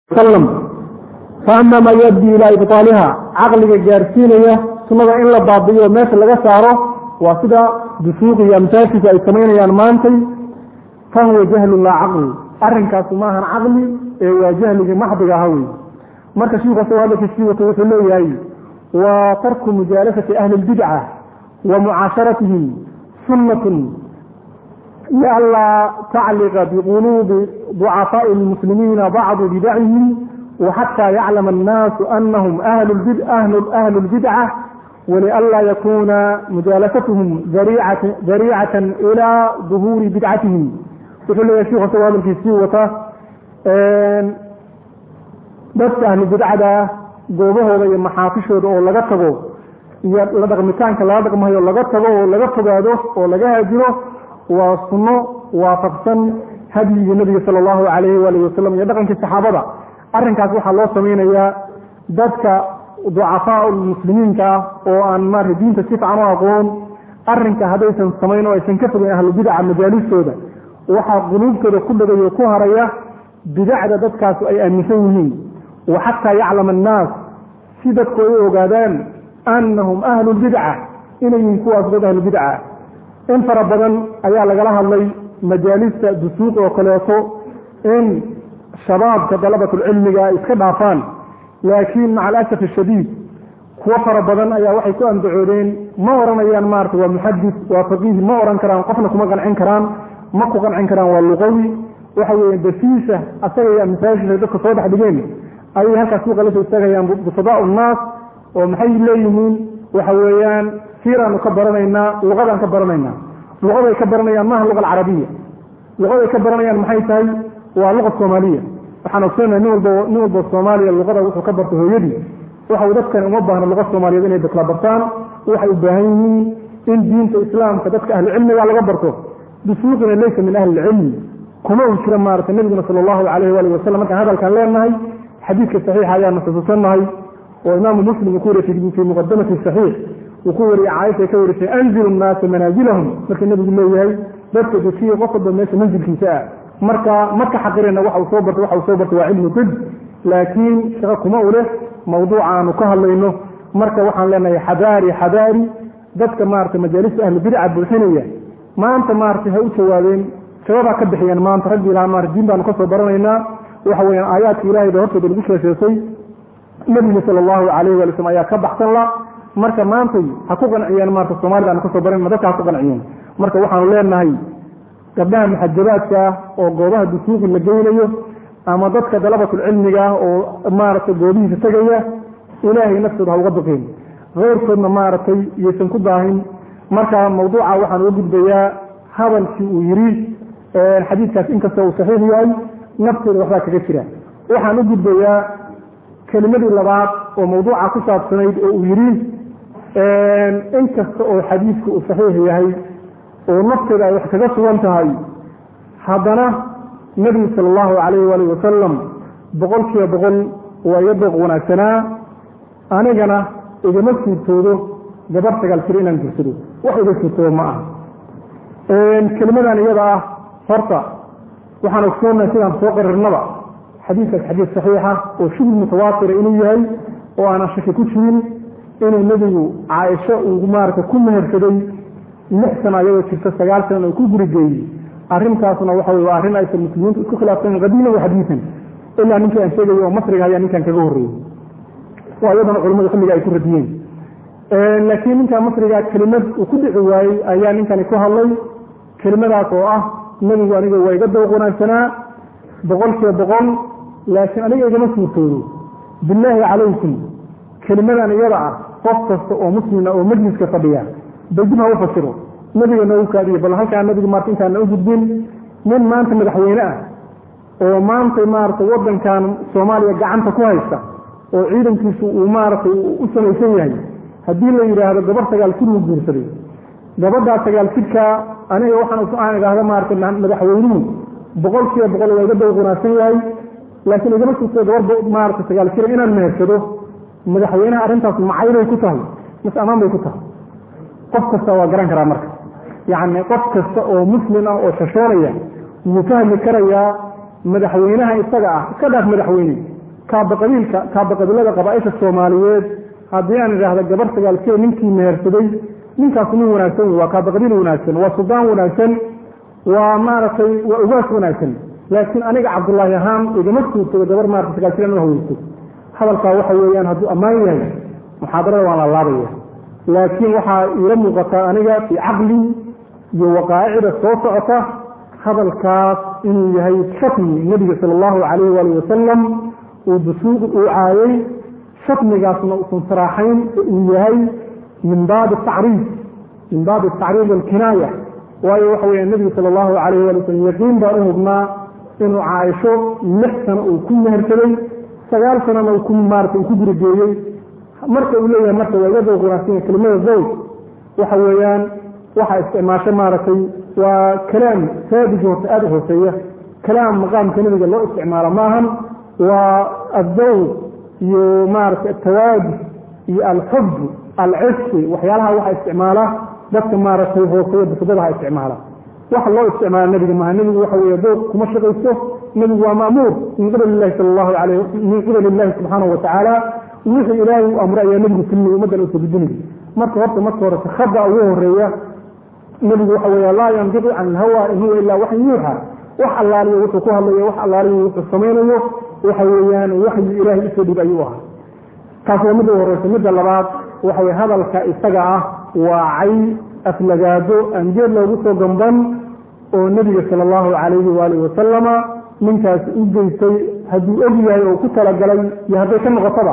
faama maa yubdi ilaa ibطaaliha caqliga gaarsiinaya sunada in la baabi'iyo meesha laga saaro waa sida dusuuq iyo amsaashiisa ay samaynayaan maantay fahuwa jahlu laa caqli arinkaasu maahan caqli ee waa jahligii maxdiga aha wey marka shiiku asagoo hadalkiisii wato wuxuu leeyahay waa tarku mujaalasati ahli اlbidca wa mucaasharatihim sunnatun lianlaa tacliqa biquluubi ducafaaءi اlmuslimiina bacdu bidacihim وxatى yclm الناas أnhm أhل الbidcة وlأnlا ykuna mujaalasatهm dariicaة إlى ظuhuuri bidcatihim wuxuu leeyahy shik asagoo hadalkiisii wata dadka ahlu bidcada goobahooda iyo maxaafishooda oo laga tago iyo la dhaqmitaanka lala dhaqmayo laga tago oo laga fogaado oo laga haajiro waa suno waafaqsan hadyigii nabiga salى الlahu عalayh walihi wasalam iyo dhaqankii saxaabada arrinkaas waxaa loo samaynayaa dadka ducafaa muslimiinka ah oo aan maarata diinta si fican u aqoon arrinka haddaysan samayn oo aysan ka fogeyn ahlubidaca majaalistooda waxaa quluubtooda ku dhagayo ku haraya bidacda dadkaasu ay aaminsan yihiin wa xataa yaclama annaas si dadku ay u ogaadaan annahum ahlu lbidca inay yihiin kuwaas dad ahlubidca in fara badan ayaa lagala hadlay majaalista dusuuq oo kaleeto in shabaabka dalabatulcilmiga ay iska dhaafaan laakiin maca alasaf ashadiid kuwo fara badan ayaa waxay ku andacoodeen ma oranayaan maarata waa muxadis waa faqiih ma oran karaan qofna kuma qancin karaan ma ku qancin karaan waa luqawi waxa weeye dafiisa asaga iyo masaajidka dadka soo dhex dhigeen ayay halkaas suuqa lasoo istaagayaan busadaa unnaas oo maxay leeyihiin waxa weeyaan siiraanu ka baranaynaa luqadaan ka baranaynaa luqaday ka baranayaan maaha luqa alcarabiya luqaday ka baranayaan maxay tahay waa luqa soomaaliya waxaan ogsoonaa nin walba nin walba soomaaliya luqada wuxuu ka barta hooyadii waxa dadkan uma baahna luqa soomaaliyeed inay dakla bartaan waxay u baahan yihiin in diinta islaamka dadka ahlucilmiga laga barto bisuuqina laysa min ahli ilcilmi kuma uu jira maarata nabiguna sala allahu alayh waalih wasalam markaan hadalkaan leenahay xadiidka saxiixa ayaanu xusuusannahay oo imaamu muslim uu ku wariyey fii muqadamati saxiix uu ku wariyey caaisha ay ka warisay anzilu nnaasa manaazilahum markii nabigu leeyahay dadka dejiya qof walba meesha manzilkiisa ah marka maka xaqirena waxa uu soo bartay waxa uu soo bartay waa cilmu dib laakiin shaqo kuma u leh mawduuca aanu ka hadlayno marka waxaan leenahay xadaari xadaari dadka maarata majaalista ahlu bidca buuxinaya maanta maarata ha u jawaabeen sababaa ka bixiyeen maanta raggii ilaha maarata diin baanu kasoo baranaynaa waxa weyaan aayaadka ilahay ba hortooda lagu sheesheesay nabiga sala allahu alayh wali slm ayaa ka baxsan la marka maantay ha ku qanciyeen maarata soomaalida aanu kasoo baranayna dadka ha ku qanciyeen marka waxaanu leenahay gabdhaha muxajabaadka ah oo goobaha dusuuqi la geynayo ama dadka dalabatulcilmiga ah oo maaragtay goobihiisa tegaya ilaahay naftooda ha uga baqeen keyrkoodna maaragtay iyaysan ku daahin marka mawduuca waxaan uga gudbayaa hadalkii uu yidhi xadiidkaas inkasta uu saxiix yahay naftooda waxbaa kaga jira waxaan u gudbayaa kelimadii labaad oo mawduuca ku saabsanayd oo uu yidhi inkasta oo xadiidku uu saxiix yahay oo nafteeda ay wax kaga sugan tahay haddana nebigu sala allahu calayh waalih wasalam boqol kiiba boqol waa iga dooq wanaagsanaa anigana igama suurtoodo gabar sagaal jir inaan gursado wax iga suurtoodo ma aha kelimadan iyada ah horta waxaan ogsoonnahay sidaan soo qarirnaba xadiidkaas xadiid saxiixa oo shubul mutawaatira inuu yahay oo aanan shaki ku jirin inuu nebigu caaisho uu maarata ku mehersaday lix sano ayagoo jirta sagaal sana ku gurigeeyey arrintaasna waxa wey waa arrin aysan muslimiintu isku khilaafsan qadiiman wa xadiisan ilaa ninkii aan sheegayo oo masriga ayaa ninkan kaga horreeyey oo iyadana culimmadu xilliga ay ku radiyeen laakiin ninkan masriga kelimad uu ku dhici waayey ayaa ninkani ku hadlay kelimadaas oo ah nebigu aniga waa iga dawq wanaagsanaa boqol kiiba boqol laakiin aniga igama suurtoodo bilaahi calaykum kelimadan iyada ah qof kasta oo muslima oo majliska fadhiya dajib ha u fasiro nabiga noogu kaadiyo bal halkaa nabiga maarta intaana u gudbin nin maanta madaxweyne ah oo maanta maarata wadankan soomaaliya gacanta ku haysta oo ciidankiisu uu maaragtay u samaysan yahay haddii la yidhaahdo gabar sagaal jir uu guursaday gabadhaa sagaal jidkaa aniga waxaan aan idhaahda maarata madaxweynuhu boqol kiiba boqol waa iga dawq wanaagsan yahay laakiin igama suurto gabar maarata sagaal jira inaan mehersado madaxweynaha arrintaas macaybay ku tahay mas amaan bay ku tahay qof kasta waa garan karaa marka yacni qof kasta oo muslim ah oo shashoonaya wuu fahmi karayaa madaxweynaha isaga ah iska dhaaf madaxweyne kaabaqabiilka kaabaqabiilada qabaaisha soomaaliyeed haddii aan idhaahda gabar sagaalkee ninkii mehersaday ninkaasu nin wanaagsan wey waa kaabaqabiil wanaagsan waa suldaan wanaagsan waa maaragtay waa ugaas wanaagsan laakiin aniga cabdullaahi ahaan igama suurtado gabar maarata sagaalkeen u haweysto hadalkaa waxa weeyaan hadduu ammaan yahay muxaadarada waan la laabaya laakiin waxaa iila muuqataa aniga fii caqli iyo waqaa'icda soo socota hadalkaas inuu yahay shatmi nebiga sala allahu calayhi waalihi wasalam uu dusuuq uu caayay shatmigaasna usan saraaxayn uu yahay min baabi tacriif min baabi tacriif alkinaaya waayo waxa weya nebigu sala allahu calayhi waali wasalam yaqiin baan u hubnaa inuu caaisho lix sano uu ku mehersaday sagaal sanana uu ku maarata uu ku gurigeeyey marka uu leeyahay marka waa iga dawq wanaagsan kelimada zawj waxa weeyaan waxaa isticmaasho maaragtay waa kalaam saabiji horta aada u hooseeya kalaam maqaamka nebiga loo isticmaalo maahan waa addawq iyo maaragtay atawaadi iyo alxub alciski waxyaalaha waxa isticmaala dadka maaragtay hooseeya bifidadaha isticmaala waxa loo isticmaala nebiga maaha nebigu waxa weeye dawq kuma shaqaysto nebigu waa ma'muur min qibali illahi sala allahu alayh min qibali illahi subxaanahu watacaala wixii ilaahay uu amray ayaa nebigu filmay ummaddan uusa gudinay marka horta marka horese khada ugu horeeya nebigu waxa weya laa yandiqu can ilhawa in huwa ilaa waxyi yuuxa wax allaaliyo wuxuu ku hadlayo wax allaaliyo wuxuu samaynayo waxa weeyaan waxyi ilaahay usoo dhib ayuu ahaa taas waa midda u horeysa midda labaad waxa weye hadalka isaga ah waa cay aflagaado aan geed loogu soo gamban oo nebiga sala allahu calayhi waalihi wasalama ninkaasi u geystay hadduu og yahay oo ku talagalay iyo hadday ka noqotaba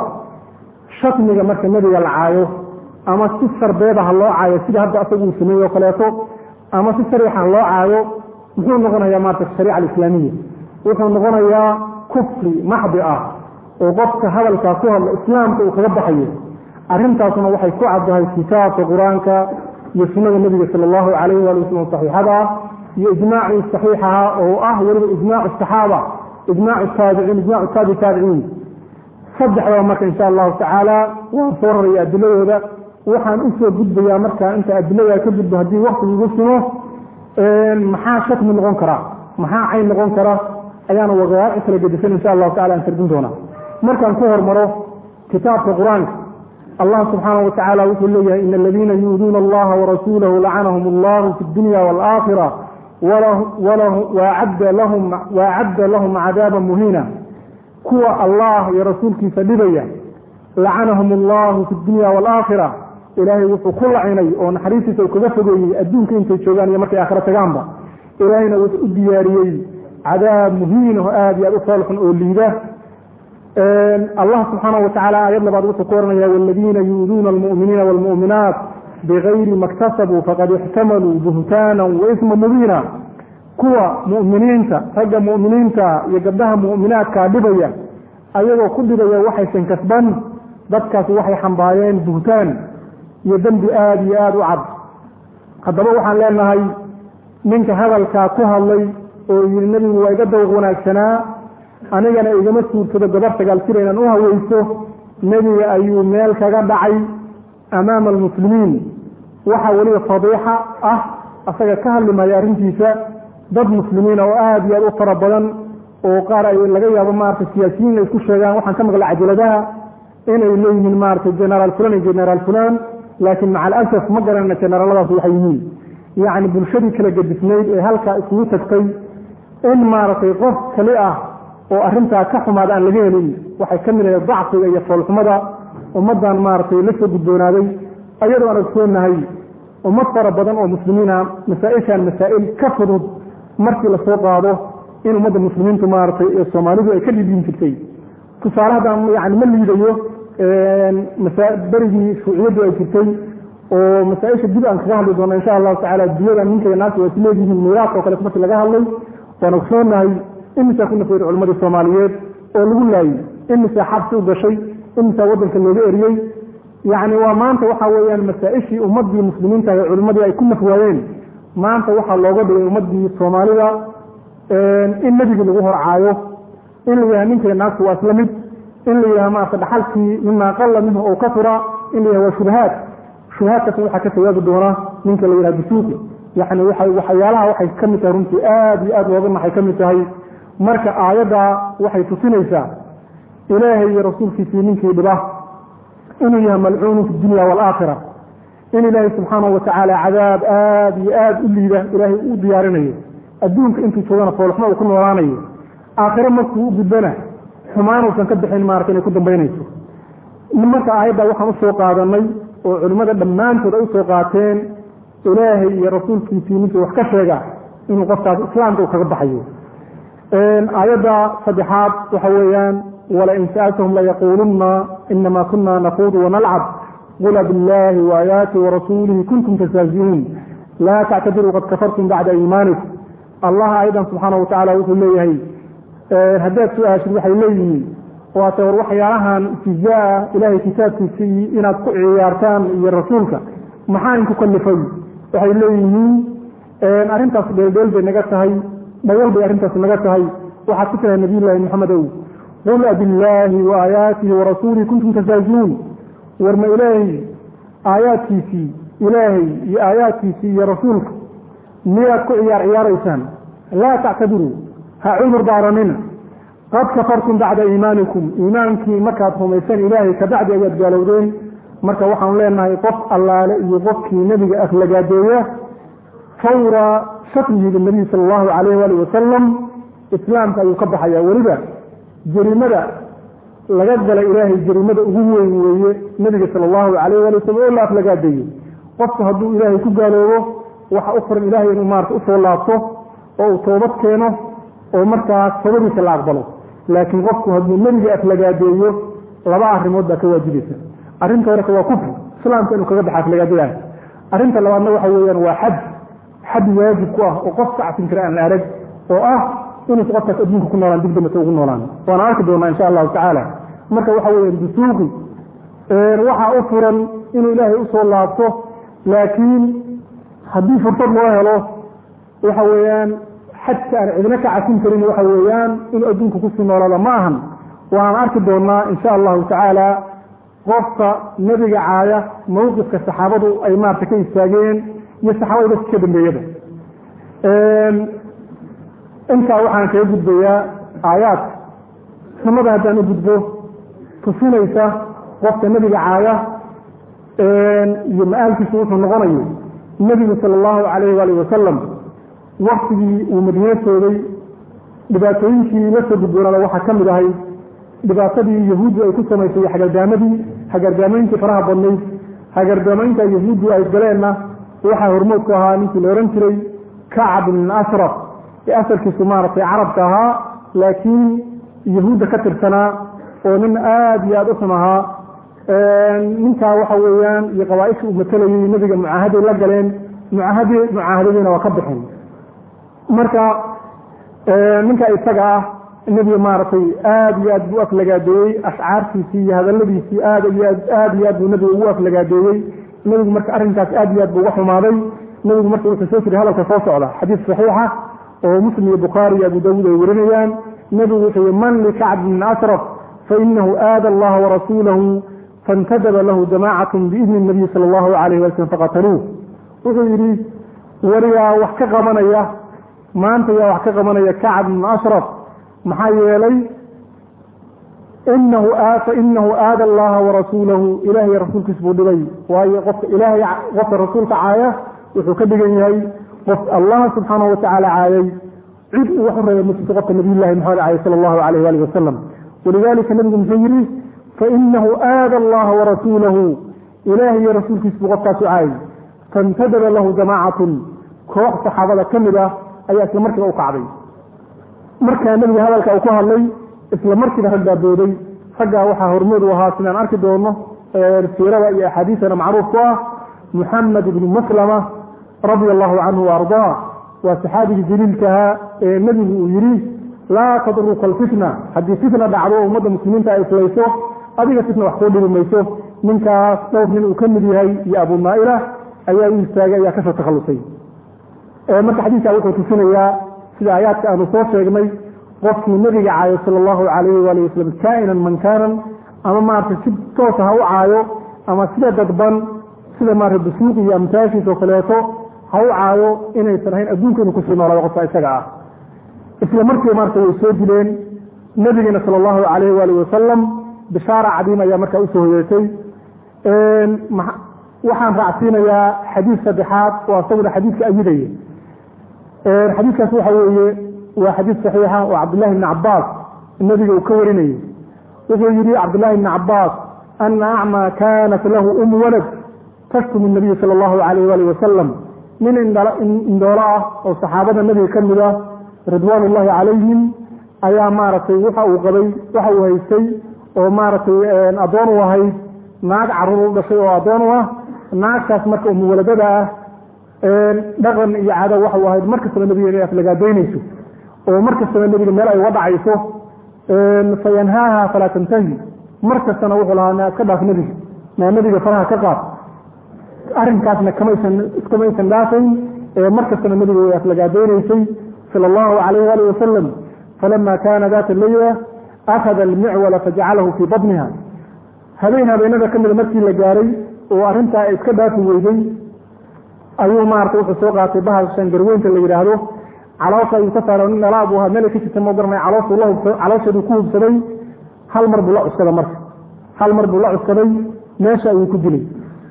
shatmiga marka nebiga la caayo ama si sarbeeda ha loo caayo sida hadda asagu uu sameeye o kaleeto ama si sariixa ha loo caayo muxuu noqonayaa maarata shariica alislaamiya wuxuu noqonayaa kufri maxdi ah oo qofka hadalkaa ku hadla islaamka uu kaga baxayo arrintaasuna waxay ku caddahay kitaabka qur-aanka iyo sunnada nebiga sala allahu calayhi waali wasalam saxiixada ah iyo ijmaacii saxiixaha oo ah weliba ijmaacu saxaaba ijmaacu taabiciin ijmaacu taabi taabiciin saddexdaba marka insha allahu tacaala waan soo raraya adiladooda waxaan usoo gudbayaa markaa inta adilada ka gudbo haddii waktigu igu simo maxaa shatmi noqon kara maxaa cayn noqon kara ayaana waqaaci kala gedisan insha allahu tacala aan tardin doonaa markaan ku hormaro kitaabka qur-aanka allah subxaanahu watacaala wuxuu leeyahay ina aladiina yuuduuna allaha warasuulahu lacanahum allahu fi dunya waalaakhira waacadda lahum cadaaba muhiina kuwa allah iyo rasuulkiisa dhibaya lacanahum allahu fi dunya waalaakhira ilaahay wuxuu ku lacinay oo naxariistiisa uu kaga fogeeyey adduunka intay joogaan iyo markay aakhiro tagaanba ilaahayna wuxuu u diyaariyey cadaab muhiin oo aada iyo aad u foolxun oo liida allah subxaanahu watacaala aayad labaad wuxuu ku oranaya waladiina yuuduuna almu'miniina waalmu'minaat bigayri maktasabuu faqad ixtamaluu buhtaanan waisma mubiina kuwa mu'miniinta ragga mu'miniinta iyo gabdhaha mu'minaadkaa dhibaya ayagoo ku dhibaya waxaysan kasban dadkaas waxay xambaareen buhtaan iyo dembi aada iyo aada u cad haddaba waxaan leenahay ninka hadalkaa ku hadlay oo yidhi nebigu waa iga dawq wanaagsanaa anigana igama suurtado gabar sagaal jir inaan u haweyso nebiga ayuu meel kaga dhacay amaama almuslimiin waxaa weliba fadiixa ah asaga ka hadli maayo arrintiisa dad muslimiina oo aada iyo aada u fara badan oo qaar ay laga yaabo maarata siyaasiyiin ay ku sheegaan waxaan ka maqlay cajaladaha inay leeyihiin maarata generaal fulan iyo generaal fulan laakiin maca alasaf ma garanayna generaaladaas waxay yihiin yacni bulshadii kala gedisnayd ee halkaa isugu tagtay in maaragtay qof kali ah oo arrintaa ka xumaada aan laga helin waxay ka mid ahayd dacfiga iyo foolxumada ummaddan maaragtay la soo gudboonaaday ayadoo aan ogsoonahay ummad fara badan oo muslimiina masaa-ishan masaa'il ka fudud markii lasoo qaado in ummadda muslimiintu maaragtay ee soomaalidu ay ka dhidhin jirtay tusaale haddaan yani ma liidayo berigii shuuciyaddu ay jirtay oo masaa-isha dib aan kaga hadli doona insha allahu tacala diyada ninkay naagta waa isleedihiin miiraadka oo kale markii laga hadlay waan ogsoonahay imisaa ku nafeeri culimadii soomaaliyeed oo lagu laayey imisaa xabsi u gashay imisaa waddanka looga eriyey yacni waa maanta waxa weeyaan masaa-ishii ummadii muslimiinta ee culimadii ay ku naf waayeen maanta waxaa looga dhigay ummadii soomaalida in nebigii lagu horcaayo in la yidhaha ninkay naagtu waa isla mid in la yidhaha maarata dhaxalkii mimaa qalla minhu ou ka fura in la yidhaha waa shubahaad shubahaadkaas waxaa ka jawaabi doona ninka la yidhaha bisuuqi yacni waxay waxyaalaha waxay ka mid tahay runtii aada iyo aada looga naxay ka mid tahay marka aayaddaa waxay tusinaysaa ilaahay iyo rasuulkiisii ninkii dhiba inuu yahay malcuunu fi dunya waalaakhira in ilaahay subxaanahu watacaala cadaab aada iyo aada u liida ilaahay u diyaarinayo adduunka intuu joogana foolxumo uu ku noolaanayo aakhiro markuu u gudbana xumaanuusan ka bixin maarata inay ku dambaynayso marka aayadda waxaan usoo qaadanay oo culimmada dhammaantood ay usoo qaateen ilaahay iyo rasuulkiisii ninkii wax ka sheega inuu qofkaas islaamka uu kaga baxayo aayadda saddexaad waxa weeyaan walain sa'altahum layaquulunna inama kuna naquudu wanalcab qula biاllahi waayaati warasuulihi kuntum tastahziuun laa tactadiruu qad kafartum bacda iimaanikum allah ayadan subxaana watacaala wuxuu leeyahay haddaad su-aashid waxay leeyihiin waate war waxyaalahan istijaa ilahay kitaabkiisii inaad ku ciyaartaan iyo rasuulka maxaa inku kalifay waxay leeyihiin arrintaas dheeldheel bay naga tahay dhagal bay arrintaas naga tahay waxaad ku tirahay nabiy llaahi maxamedow qul abillaahi wa aayaatihi warasuulihi kuntum tastahziuun warma ilaahay aayaadkiisii ilaahay iyo aayaadkiisii iyo rasuulka miyaad ku ciyaar ciyaaraysaan laa tactadiruu ha cudur daaranina qad kafartum bacda iimaanikum iimaankii markaad rumaysan ilaahay kabacdi ayaad gaalowdeen marka waxaanu leenahay qof allaale iyo qofkii nebiga aflagaadeeya fawra shaklihi linabiy sala allahu calayh waali wasalam islaamka ayuu ka baxaya weliba jarimada laga gala ilaahay jarimada ugu weyn weeye nebiga sala allahu calayh waali wasalam oo la aflagaadeeyey qofku hadduu ilaahay ku gaaloobo waxa u furan ilaahay inuu maarata usoo laabto oo uu toobad keeno oo markaas toobadiisa la aqbalo laakiin qofku hadduu nebiga aflagaadeeyo laba arrimood baa ka waajibaysa arrinta horeka waa kufri islaamka inuu kaga baxa aflagaadayahay arrinta labaadna waxa weeyaan waa xad xad waajib ku ah oo qof ka cafin kara aan la arag oo ah inuusa qofkaas adduunka ku noolaan dib dambata ugu noolaan waana arki doonaa insha allahu tacaala marka waxa weeyaan dusuuqi waxaa u furan inuu ilaahay usoo laabto laakiin haddii fursad loo helo waxa weeyaan xadka aan cidna ka cafin karin waxa weeyaan inuu adduunka kusii noolaada ma ahan waan arki doonaa insha allahu tacaala qofka nebiga caaya mawqifka saxaabadu ay maarata ka istaageen iyo saxaabada dadka ka dambeeyada intaa waxaan kaga gudbayaa aayaadka sunnada haddaan u gudbo tusinaysa qofka nebiga caaya iyo ma-aalkiisu wuxuu noqonayo nebigu sala allahu calayh waali wasalam waktigii uu madiine sooday dhibaatooyinkii la soo gudboonaada waxaa ka mid ahay dhibaatadii yahuuddu ay ku samaysay hagardaamadii hagardaamayntii faraha badnayd hagardaamaynta yahuuddu ay galeenna waxaa hormood ku ahaa ninkii la ohan jiray kacab ibn asraf ee asalkiisu maaragtay carabka ahaa laakiin yahuudda ka tirsanaa oo nin aada iyo aada u xun ahaa ninkaa waxa weeyaan iyo qabaaisha uu matalayay nebiga mucaahaday la galeen mucaahadi mucaahadadiina waa ka bixin marka ninka isaga ah nebiga maaragtay aada iyo aad buu aflagaadeeyey ashcaartiisii iyo hadaladiisii aad iyo aad aada iyo aad buu nebiga ugu aflagaadeeyey nebigu marka arrinkaas aad iyo aad buu uga xumaaday nebigu marka wuxuu soo jiray hadalka soo socda xadiis saxiixa oo muslim iyo bukhaari iyo abu daawuud ay warinayaan nebigu wuxuu yihi man likacb bn asraf fainahu aada allaha warasuulahu faاntadaba lahu jamaacatu biidni nabiyi sala allahu alayh wali slm faqataluuh wuxuu yidhi wariyaa wax ka qabanaya maanta yaa wax ka qabanaya kacb bn ashraf maxaa yeelay inahu fainahu aada allaha warasuulahu ilahay rasuulkiis buu dhibay waayo qofka ilaahay qofka rasuulka caaya wuxuu ka dhigan yahay qof allah subxaanahu watacaala caayay cid uu wax u reebay masjidka qofka nabiy llahi maxamed caayay sala allahu alayh waalih wasalam walidalika nabigu muxuu yidhi fainahu aada allaha warasuulahu ilahay iyo rasuulkiis buu qofkaasu caayay faintadaba lahu jamaacatun koox saxaabada ka mid ah ayaa isla markiiba u kacday markaa nebiga hadalka uu ku hadlay isla markiiba rag baa booday raggaa waxaa hormood u ahaa sidaan arki doono siirada iyo axaadiisana macruuf ku ah muxamed ibnu maslama radia allahu canhu waardaa waa saxaabigii jaliilkahaa ee nebigu uu yidhi laa tadruka alfitna haddii fitna dhacdo o ummadda muslimiinta ay islayso adiga fitna wax kuu dhibi mayso ninkaas dhowr nin uu ka mid yahay iyo abu naaila ayaa u istaagay ayaa kasoo takhallusay marka xadiidkaa wuxuu tusinayaa sida aayaadka aanu soo sheegnay qofkii nebiga caayo sala allahu calayhi waali wasalam kaa'inan man kaanan ama maarata si toosa ha u caayo ama sida dadban sida maarata dusuuq iyo amtaashiis oo kaleeto ha u caayo inaysan ahayn adduunka inuu kusii noolaado qofka isaga ah isla markiiba maarata way soo dileen nabigeena sala allahu calayhi waalihi wasalam bishaara cadiim ayaa markaa usoo hoyeetay waxaan raacsiinayaa xadiid saddexaad oo asaguna xadiidka ayidaya xadiidkaas waxa weeye waa xadiid saxiixa oo cabdullahi bni cabaas nabiga uu ka warinayay wuxuu yihi cabdullahi bni cabaas ana acmaa kaanat lahu um walad tashkum nabiy sala allahu alayh waalih wasalam nin indhoolo ah oo saxaabada nabiga ka mid ah ridwaan ullahi calayhim ayaa maaragtay waxa uu qabay waxa uu haystay oo maaragtay addoon u ahayd naag caruur u dhashay oo addoon u ah naagtaas marka umuwaladada ah dhaqan iyo caado waxa u ahayd markastaba nabiga inay aflagaadaynayso oo markastaba nebiga meel ay uga dhacayso fayanhaaha falaa tantahi markastana wuxuu lahaa naa iska dhaaf nebiga naa nebiga faraha ka qaad arrinkaasna kamaysan iskamaysan dhaafayn markastana nebiga way aflagaadaynaysay sala allahu calayh waalih wasalam falama kaana data leyla akhada almicwala fajacalahu fii badniha habeen habeenada ka mida markii la gaaray oo arrintaa iska dhaafi weyday ayuu maarata wuxuu soo qaatay bahal shangarweynta la yidhaahdo caloosha ayuu ka saara nin dhalaa buu ahaa meel ka jirta ma garanay calooshuu la hubsa caloosheeduu ku hubsaday hal mar buu la cuskaday marka hal mar buu la cuskaday meesha ayuu ku dilay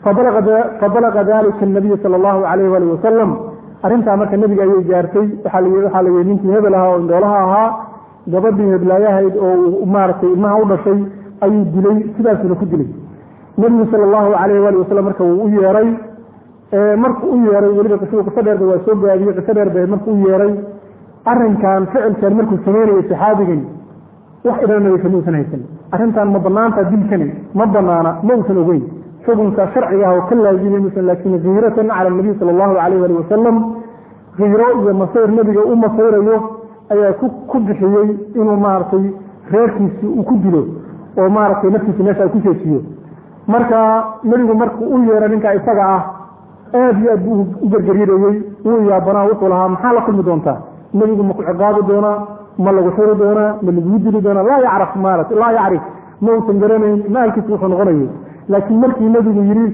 fabalaga dalika anabiy sala allahu calayh waali wasalam arrintaa marka nebiga ayay gaartay waxaa waxaa la yihi ninkii hebel ahaa oo indhoolaha ahaa gabadhii heblaayahayd oo maaragtay ilmaha u dhashay ayuu dilay sidaasuna ku dilay nebigu sala allahu calayh waali wasalam marka wuu u yeeray markuu u yeeray weliba qisadu qiso dheerba waa soo gaabiyey qiso dheer ba markuu u yeeray arrinkan ficilkan markuu sameynayay saxaabigan wax idhan nabi kama usan haysan arrintan ma banaanta dilkani ma banaana ma usan ogeyn xukunka sharciga ah oo ka laazimay musan laakiin kiiratan cala nabiy sala allahu calayh ali wasalam kiiro iyo masayr nebiga u masayrayo ayaa ku bixiyey inuu maaragtay reerkiisi uu ku dilo oo maaragtay naftiisa meesha ku jeejiyo marka nebigu markuu u yeeray ninka isaga ah aad iyo aad buu u gergeryadayey wuu yaabanaa wuxuu lahaa maxaa la kulmi doontaa nebigu ma ku ciqaabi doonaa ma lagu xiri doonaa ma lagugu dili doonaa laa yacraf maarata laa yacrif ma uusan garanayn maalkiisa wuxuu noqonayay laakiin markii nebigu yidhi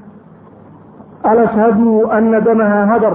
alashhadu ana damaha hadar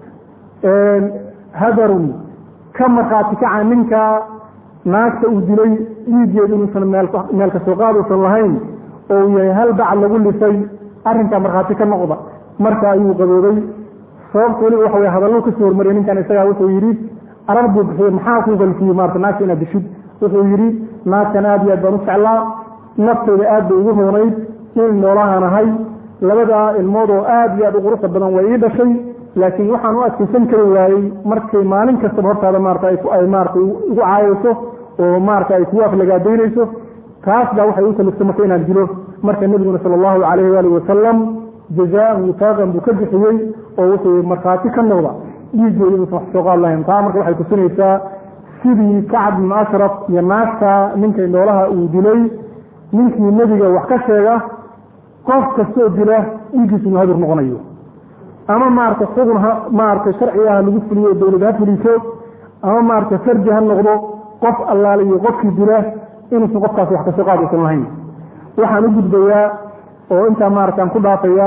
hadarun ka markhaati kaca ninka naagta uu dilay dhiiggeedu inuusan meel kasoo qaaduusan lahayn oo uu yahay hal bac lagu lisay arrinkaa markhaati ka noqda marka ayuu qaboobay sababta weliba waxa wey hadalluu kasoo hormariyay ninkan isagaa wuxuu yidhi arar buu bixiyey maxaa ku galfiyey maarata naagta inaad dishid wuxuu yidhi naagtan aad iyo aad baan u jeclaa nafteyda aad bay igu roonayd in noolahaan ahay labadaa ilmood oo aad iyo aad u quruxda badan way ii dhashay laakiin waxaan u adkaysan kari waayey markay maalin kastaba hortaada maarata ay maarata igu caayayso oo maarata ay kugu aflagaadaynayso taas baa waxay u kaliftay marka inaan dilo marka nebiguna sala allahu calayhi waalihi wasalam jazaan wifaaqan buu ka bixiyey oo wuxuu markhaati ka noqda dhiiggeeda uusan wax soo qaad lahayn taa marka waxay tusinaysaa sidii kacab ibnu ashraf iyo naagta ninkay noolaha uu dilay ninkii nebiga wax ka sheega qof kastoo dila dhiiggiisu inuu hadur noqonayo ama maarata xugun ha maarata sharcigaha lagu fuliyo dowlad ha fuliso ama maarata farji ha noqdo qof allaale iyo qofkii dila inuusan qofkaas wax kasoo qaad uusan lahayn waxaan u gudbayaa oo intaa maarata aan ku dhaafayaa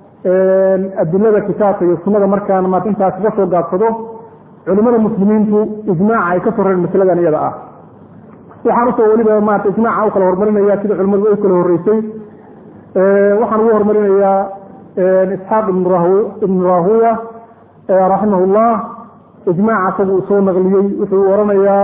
adilada kitaabka iyo sunada markaan maarata intaas kaga soo gaabsado culimada muslimiintu ijmaaca ay ka sorreen masaladan iyada ah waxaan usoo weliba maarata ijmaaca u kala horumarinaya sida culimadu ay kala horeysay waxaan ugu horumarinayaa isxaaq ibnu rahuya raximah llah ijmaaca isagu uu soo naqliyey wuxuu oranayaa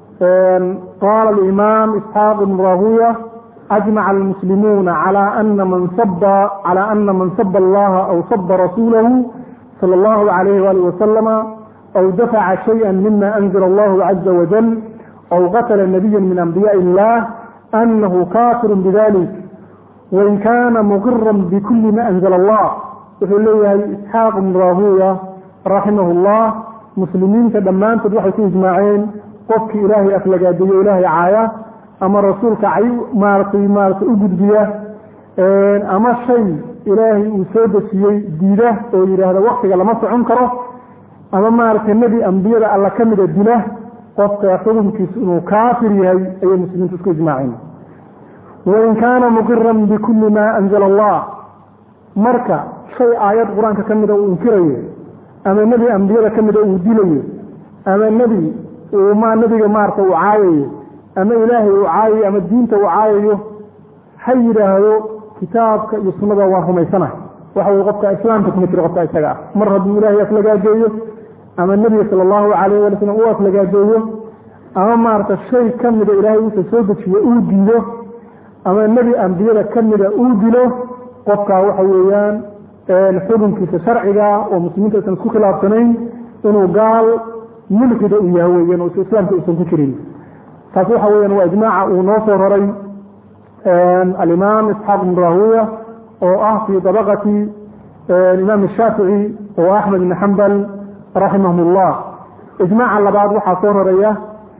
qaala alimaam isxaaq ibnu rahuya أجمع المسلمون على أن من صب على أن من صب الله أو صب رسوله صلى الله عليه وآله وسلم أو دفع شيئا مما أنزل الله عز وجل أو قتل نبيا من أنبياء الله أنه كافر بذلك وإن كان مقرا بكل ما أنزل الله يقول لي إسحاق بن راهوية رحمه الله مسلمين كدمان تدوحي في إجماعين قفك إلهي أفلق أدي إلهي عاية ama rasuulka cay maaratay maaratay u gudbiya ama shay ilaahay uu soo dejiyey diida oo yidhaahda waktiga lama socon karo ama maaragtay nebi ambiyada alla ka mida dila qofka xukunkiisu inuu kaafir yahay ayay muslimiintu isku ijmaaceen wain kaana muqiran bikulli maa anzala allah marka shay aayad qur-aanka ka mida uu inkirayo ama nebi ambiyada ka mida uu dilayo ama nebi uu ma nebiga maarata uu caayayo ama ilaahay uu caayayo ama diinta uu caayayo ha yidhaahdo kitaabka iyo sunnada waan rumaysanahay waxa weye qofka islaamka kuma jiro qofka isaga ah mar hadduu ilaahay aflagaajeeyo ama nebiga sala allahu calayh wala slam uu aflagaajeeyo ama maarata shay ka mida ilaahay uusa soo dejiyo uu diido ama nebi ambiyada ka mida uu dilo qofkaa waxa weeyaan xukunkiisa sharciga oo muslimiinta aysan isku khilaafsanayn inuu gaal mulxida uu yahay weyan oo islaamka uusan ku jirin taas waxa weyan waa ijmaaca uu noo soo raray alimaam isxaaq ibn rahuya oo ah fii dabaqati imaam shaafici oo axmed ibn xambal raximahum ullah ijmaaca labaad waxaa soo raraya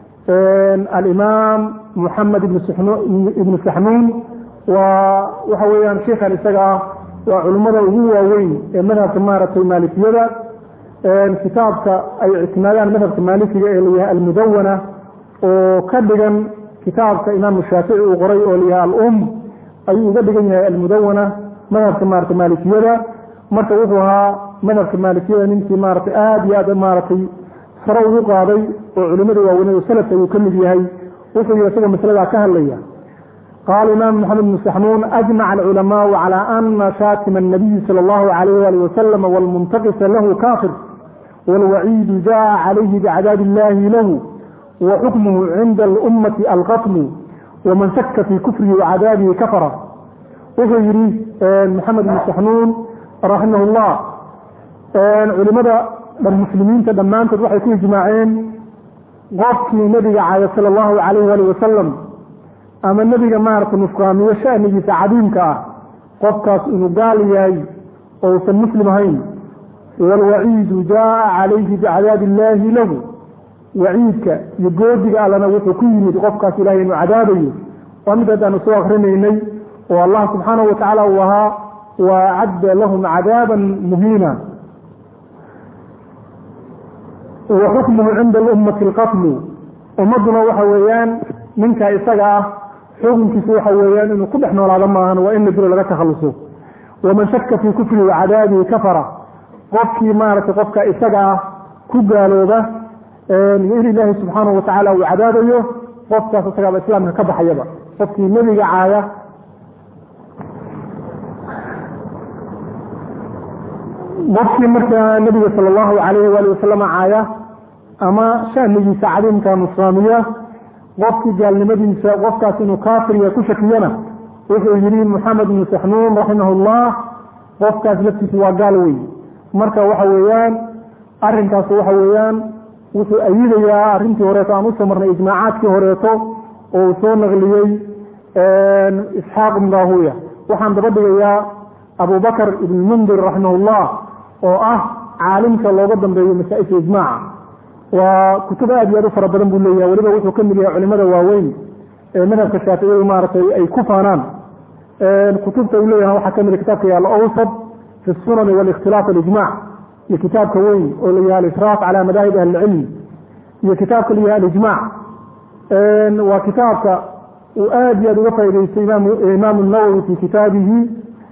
alimaam muxamed ibnu saxnuun waa waxa weeyaan sheikhan isaga ah waa culimmada ugu waaweyn ee madhabka maaragtay maalikiyada kitaabka ay ictimaadaan madhabka maalikiga ee layahay almudawana oo ka dhigan kitaabka imaamu shaafici uu qoray oo layahay alum ayuu uga dhigan yahay almudawana madhabka maarata maalikiyada marka wuxuu ahaa madhabka maalikiyada ninkii maaragtay aada iyo aad maaragtay sare ugu qaaday oo culimada waaweyned oo salafka ayuu ka mid yahay wuxuu yihi isagoo masaladaa ka hadlaya qaala imaam maxamed bn saxnuun ajmaca alculamaau calى ana shaatima الnabiyi salى اllahu alayh ali wasalam wاlmuntaqisa lahu kafir wاlwaciidu jaءa calayhi bicadaabi illahi lahu waxukmuhu cinda اlummati alqatlu waman shaka fii kufrihi wacadaabihi kafara wuxuu yihi maxamed bn saxnuun raximah اllah culimada muslimiinta dhammaantood waxay ku ijmaaceen qofkii nebiga caaya sala allahu calayh ali wasalam ama nebiga maarata nusqaamiyo shanigiisa cadiimka ah qofkaas inuu gaal yahay oo usan muslim ahayn waalwaciidu jaaa calayhi bicadaabi illaahi lahu waciidka iyo goodiga allana wuxuu ku yimid qofkaas ilahay inuu cadaabayo waa mid haddaanu soo akrinaynay oo allah subxaanahu watacaala uu ahaa wa acadda lahum cadaaban muhiina wa xukmuhu cinda alummati alqatlu ummadduna waxa weeyaan ninka isaga ah xukunkiisu waxa weeyaan inuu ku dhex noolaado maahan waa in la dilo laga takhaluso waman shaka fii kufrihi wacadaabihi kafara qofkii maaragtay qofka isaga ah ku gaalooba in ilaahi subxaanahu watacaala uu cadaabayo qofkaas isagaaba islaamka ka baxayaba qofkii nebiga caaya qofkii markaa nebiga sala allahu calayhi waali wasalam caaya ama shanigiisa cadiimka nusraamiya qofkii gaalnimadiisa qofkaas inuu kaafiriya ku shakiyana wuxuu yihi moxamed bnu saxnuun raximah llah qofkaas laftiisa waa gaal wey marka waxa weeyaan arinkaas waxa weeyaan wuxuu ayidayaa arrintii horeeto aan usoo marnay ijmaacaadkii horeeto oo uu soo naqliyey isxaaq ibn rahuya waxaan daba dhigayaa abubakr ibn mundir raximah llah oo ah caalimka looga dambeeyo masaa-isha ijmaaca waa kutub aad iyo aad u fara badan buu leeyahay weliba wuxuu ka mid yahay culimada waaweyn ee madhabka shaaficiyadu maaragtay ay ku faanaan kutubta uu leeyahay waxaa ka mid kitaabka yaala awsad fi sunani walikhtilaaf alijmac iyo kitaabka weyn oo la yahay alisraaf cala madaahib ahli ilcilm iyo kitaabka la yahay alijmac waa kitaabka uu aad iyo aad uga faa'idaystay imaamu nawowi fi kitaabihi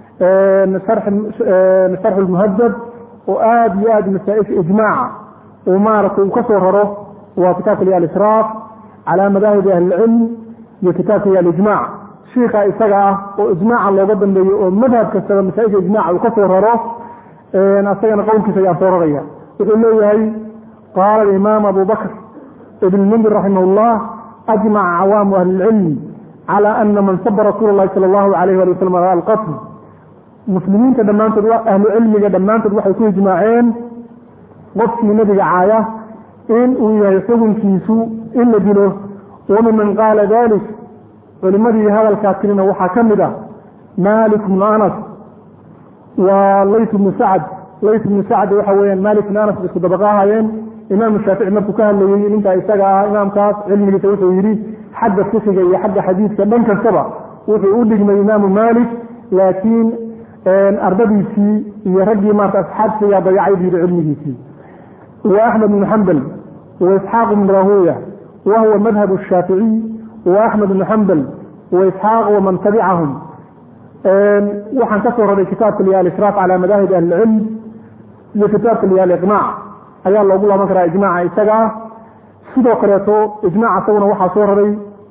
sharx lmuhadab oo aad iyo aad masaa-isha ijmaaca uu maaragtay uu ka soo raro waa kitaabka la alisraaf calaa madaahibi ahli ilcilm iyo kitaabka iyo alijmac shiika isaga ah oo ijmaaca looga dambeeyo oo madhab kastaba masaa-isha ijmaca uu ka soo raro asagana qowlkiisa ayaan soo raraya wuxuu leeyahay qaala alimaam abu bakr ibn mundir raximah llah ajmaca cawaamu ahli ilcilm cala ana man saba rasuula llahi sala allahu alayh ali wasalam ala alqatl muslimiinta dhammaantood ahlu cilmiga dhammaantood waxay ku ijmaaceen qofkii nebiga caaya in uu yahay xukunkiisu in la dilo wamiman qaala dalik culimadii hadalkaa tirina waxaa ka mid a malik bnu anas waa layt bnu sacd layt bnu sacd waxa weyaan malik bnu anas isku dabaqa ahaayeen imaamu shaafici markuu ka hadlayey ninkaa isaga ah imaamkaas cilmigiisa wuxuu yidhi xagga fikiga iyo xagga xadiidka dhan kastaba wuxuu u dhigmay imaamu malik laakiin ardadiisii iyo raggii maarata asxaabtiyaa dayacay buu yidhi cilmigiisii wa axmed bnu xambal wa isxaaq bnu rahuya wa huwa madhab shaaficiy wa axmed bnu xambal wa isxaaq waman tabicahum waxaan ka soo raray kitaabka liya alisraaf cala madaahib ahli ilcilm iyo kitaabka liya aliqnaac ayaa loogu laaban karaa ijmaaca isaga ah sidoo kaleeto ijmaaca isaguna waxaa soo raray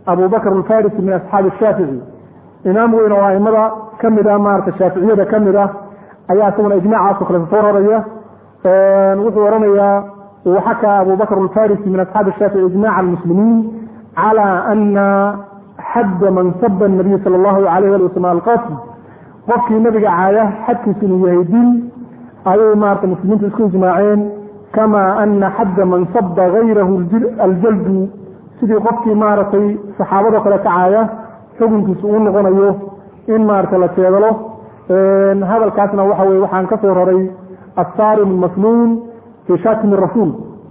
abu bakr alfarisi min asxaabi shaafici imaam weyn oo aimada ka mid ah maarata shaaficiyada ka mid ah ayaa isaguna ijmaacaasoo kale soo raraya wuxuu oranayaa waxakaa abu bakr alfarisi min asxaabi shaafici ijmaca almuslimiin calى ana xadda man saba nabiy sala allahu alayh ali wasalam alqasd qofkii nabiga caaya xadkiisu inuu yahay dil ayay maarata muslimiintu isku ijmaaceen kama ana xadda man saba gayrahu aljaldu sidii qofkii maaragtay saxaabado kale ka caaya xukunkiisu uu noqonayo in maarata la jeedalo hadalkaasna waxa weye waxaan ka soo raray assarim almasluun fi shatim rasuul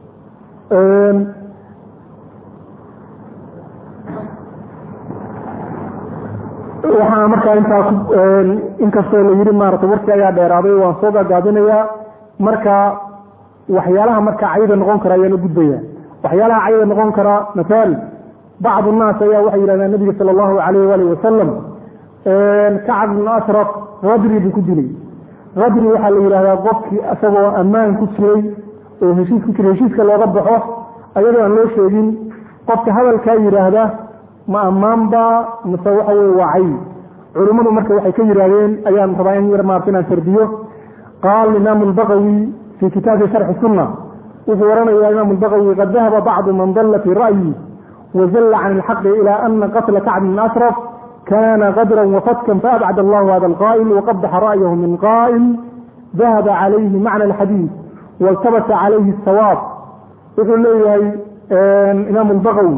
waxaa markaa intaa inkastoo la yiri maarata warkii ayaa dheeraaday waan soo gaagaabinayaa marka waxyaalaha marka cayda noqon kara ayaan u gudbaya waxyaalaha cayda noqon kara masaal bacd nnaas ayaa waxay yidhahdeen nabiga sala allahu alayh waalih wasalam kacab bn ashraf kadri buu ku dilay kadri waxaa la yidhahdaa qofkii isagoo ammaan ku jiray oo heshiis ku jiray heshiiska looga baxo ayadoo aan loo sheegin qofka hadalkaa yidhaahda ma ammaanba mise waxa weye waa cay culimmadu marka waxay ka yidhaahdeen ayaan rabaa in yar maarta inaan sardiyo qaal imaam albaqawi fi kitaabi sharxi sunna wuxuu oranayaa imaam albaqawi qad dahaba bacdu man dalla fii ra'yi wazalla can ilxaqi ila ana qatla kacb bn ashraf kana qadran wafatkan faabcad allahu hada alqa'il waqabaxa ra'yahu min qa'il dahaba calayhi macna alxadiid waltabasa calayhi asawaab wuxuu leeyahay imaam albaqawi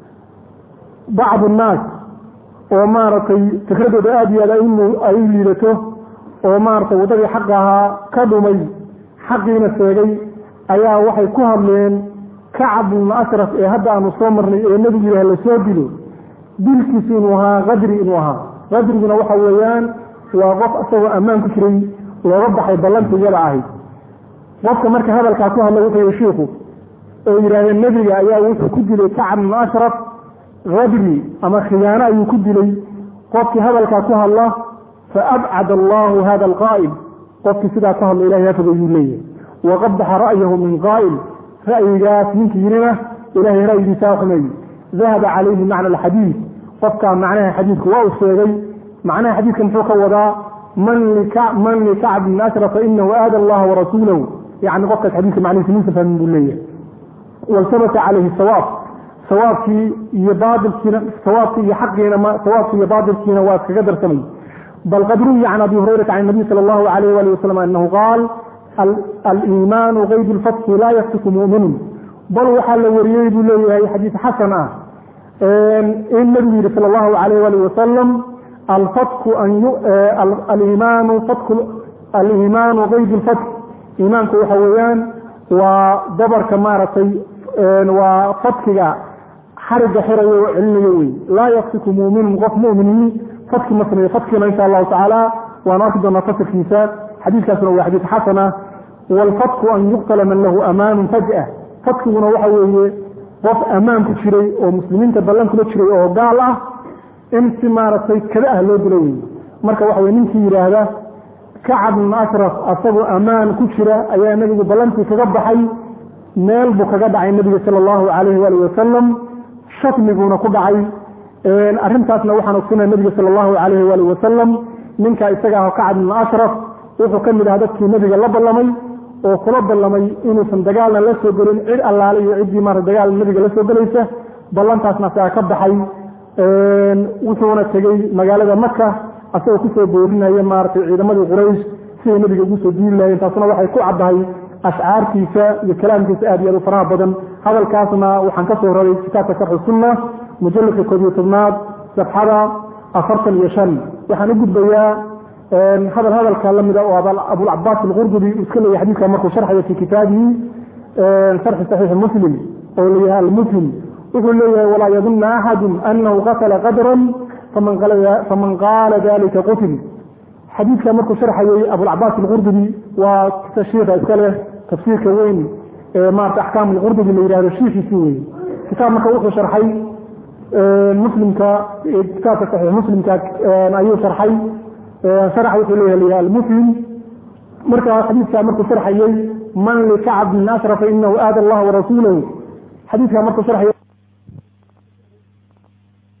bacd nnaas oo maaragtay fikradooda aada iyo aad ay u liidato oo maaragtay waddadii xaq ahaa ka dhumay xaqiina sheegay ayaa waxay ku hadleen kacab bn ashraf ee hadda aanu soo marnay ee nebigu yidhah lasoo dilo dilkiisu inuu ahaa kadri inuu ahaa kadriguna waxa weeyaan waa qof isagoo ammaan ku jiray looga baxay ballantii iyada ahayd qofka marka hadalkaa ku hadla wuxuu yihi shiiku oo yidhahdeen nebiga ayaa wuxuu ku dilay kacab bn ashraf kadri ama khiyaano ayuu ku dilay qofkii hadalkaa ku hadla faabcad allahu hada alqaa'il qofkii sidaa ku hadla ilahay hafogayuu leeyahay waqabaxa ra'yahu min qaa'il ra'yigaas ninkii yirina ilahay ra'yigiisaa xumeeyey dahaba calayhi macna alxadiid qofkaa macnaha xadiidku waa uu sheegay macnaha xadiidka muxuu ka wadaa man likacb bn ashraf fainahu aada allaha warasuulahu yani qofkaas xadiidka macnihiisa minsa fahmin buu leeyahay waltabasa calayhi sawaab sawaabkii iyo baailkiina sawaabkii iyo xaqiina sawaabkii iyo baatilkiina waa iskaga darsamay bal qad ruwiya can abi hurayrata can nabiy sala allahu alayh wali wasalam anahu qaal aliimaanu qeyd lfatki laa yaftiku mu'minun bal waxaa la wariyey buu leeyahay xadiis xasan ah in nabigu yihi sala allahu alayh wali wasalam alfatku aliimaanu fatku aliimaanu qeyd lfatk iimaanku waxa weeyaan waa dabarka maaragtay waa fatkiga xariga xirayo oo celinayo wey laa yakfiku muminun qof mumini fatki ma sameeyo fatkina insha allahu tacaala waan arki doonaa fasirkiisa xadiiskaasuna waa xadiis xasana waalfatku an yuqtala man lahu amaanun faj'a fatkiguna waxa weeye qof ammaan ku jiray oo muslimiinta ballan kula jiray oo gaal ah in si maaragtay kada ah loo dilo wey marka waxa weye ninkii yidhaahda kacab bn ashraf asagoo ammaan ku jira ayaa nebigu ballantii kaga baxay meel buu kaga dhacay nebiga sala allahu calayhi waali wasalam shatmiguuna ku dhacay arrintaasna waxaan ogsanay nebiga sala allahu calayhi waali wasalam ninka isaga ah kacab bn ashraf wuxuu ka mid ahaa dadkii nebiga la ballamay oo kula ballamay inuusan dagaalna la soo gelin cid allaale iyo ciddii maarata dagaal nebiga la soo gelaysa ballantaasna asaga ka baxay wuxuuna tegey magaalada maka asagoo kusoo boorinaya maaratay ciidamadii quraysh siday nebiga ugu soo duuli lahayeen taasuna waxay ku caddahay ashcaartiisa iyo kalaamkiisa aad iyo aad u faraha badan hadalkaasna waxaan ka soo raray kitaabka sharxu sunna mujalladka koob iyo tobnaad safxada afartan iyo shan waxaan u gudbayaa hadal hadalka lamida oo abulcabaas alqurdubi uu iska leeyahy xadiidka markuu sharxayo fi kitaabihi sharxi saxiixi muslim oo layahay almuslim wuxuu leeyahay walaa yadunna axadu anahu qatala qadran faman qaala dalika qutil xadiidka markuu sharxayey abulcabaas alqurdubi waa shiika iska leh tafsiirka weyn ee maarata axkaam alqurdubi la yihahdo shiikiisi wey kitaab marka wuxuu sharxay muslimka kitaabka saxiix muslimka ayuu sharxay sharxa wuxuu leeyahay layahay almuslim marka xadiidka markuu sharxayey man likacb bn ashrafa inahu aada allah warasuulahu xadiidka markuu sharxayay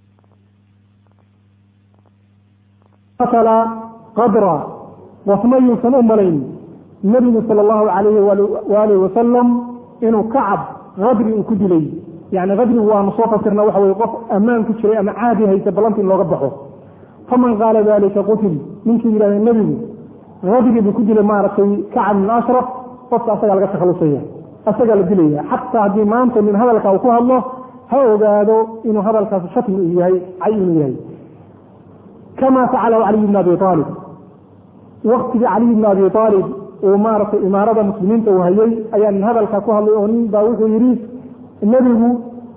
qatala qadra qofna yuusan u malayn nebigu sala allahu calayhi waalihi wasalam inuu kacab qadri uu ku dilay yani qadrigu waanu soo fasirna waxa weye qof ammaan ku jiray ama caadi haysa ballanta in looga baxo faman qaala dalika qutil ninkii yidhahda nebigu qadri buu ku dilay maaragtay kacab min ashraf qofka asagaa laga takhalusaya asagaa la dilaya xataa haddii maanta nin hadalka uu ku hadlo ha ogaado inuu hadalkaas shatmi uu yahay cay inuu yahay kama facalahu caliy bn abi aalib waktigii caliy bn abi aalib uu maaragtay imaarada muslimiinta uu hayay ayaa nin hadalka ku hadlay oo nin baa wuxuu yidhi nebigu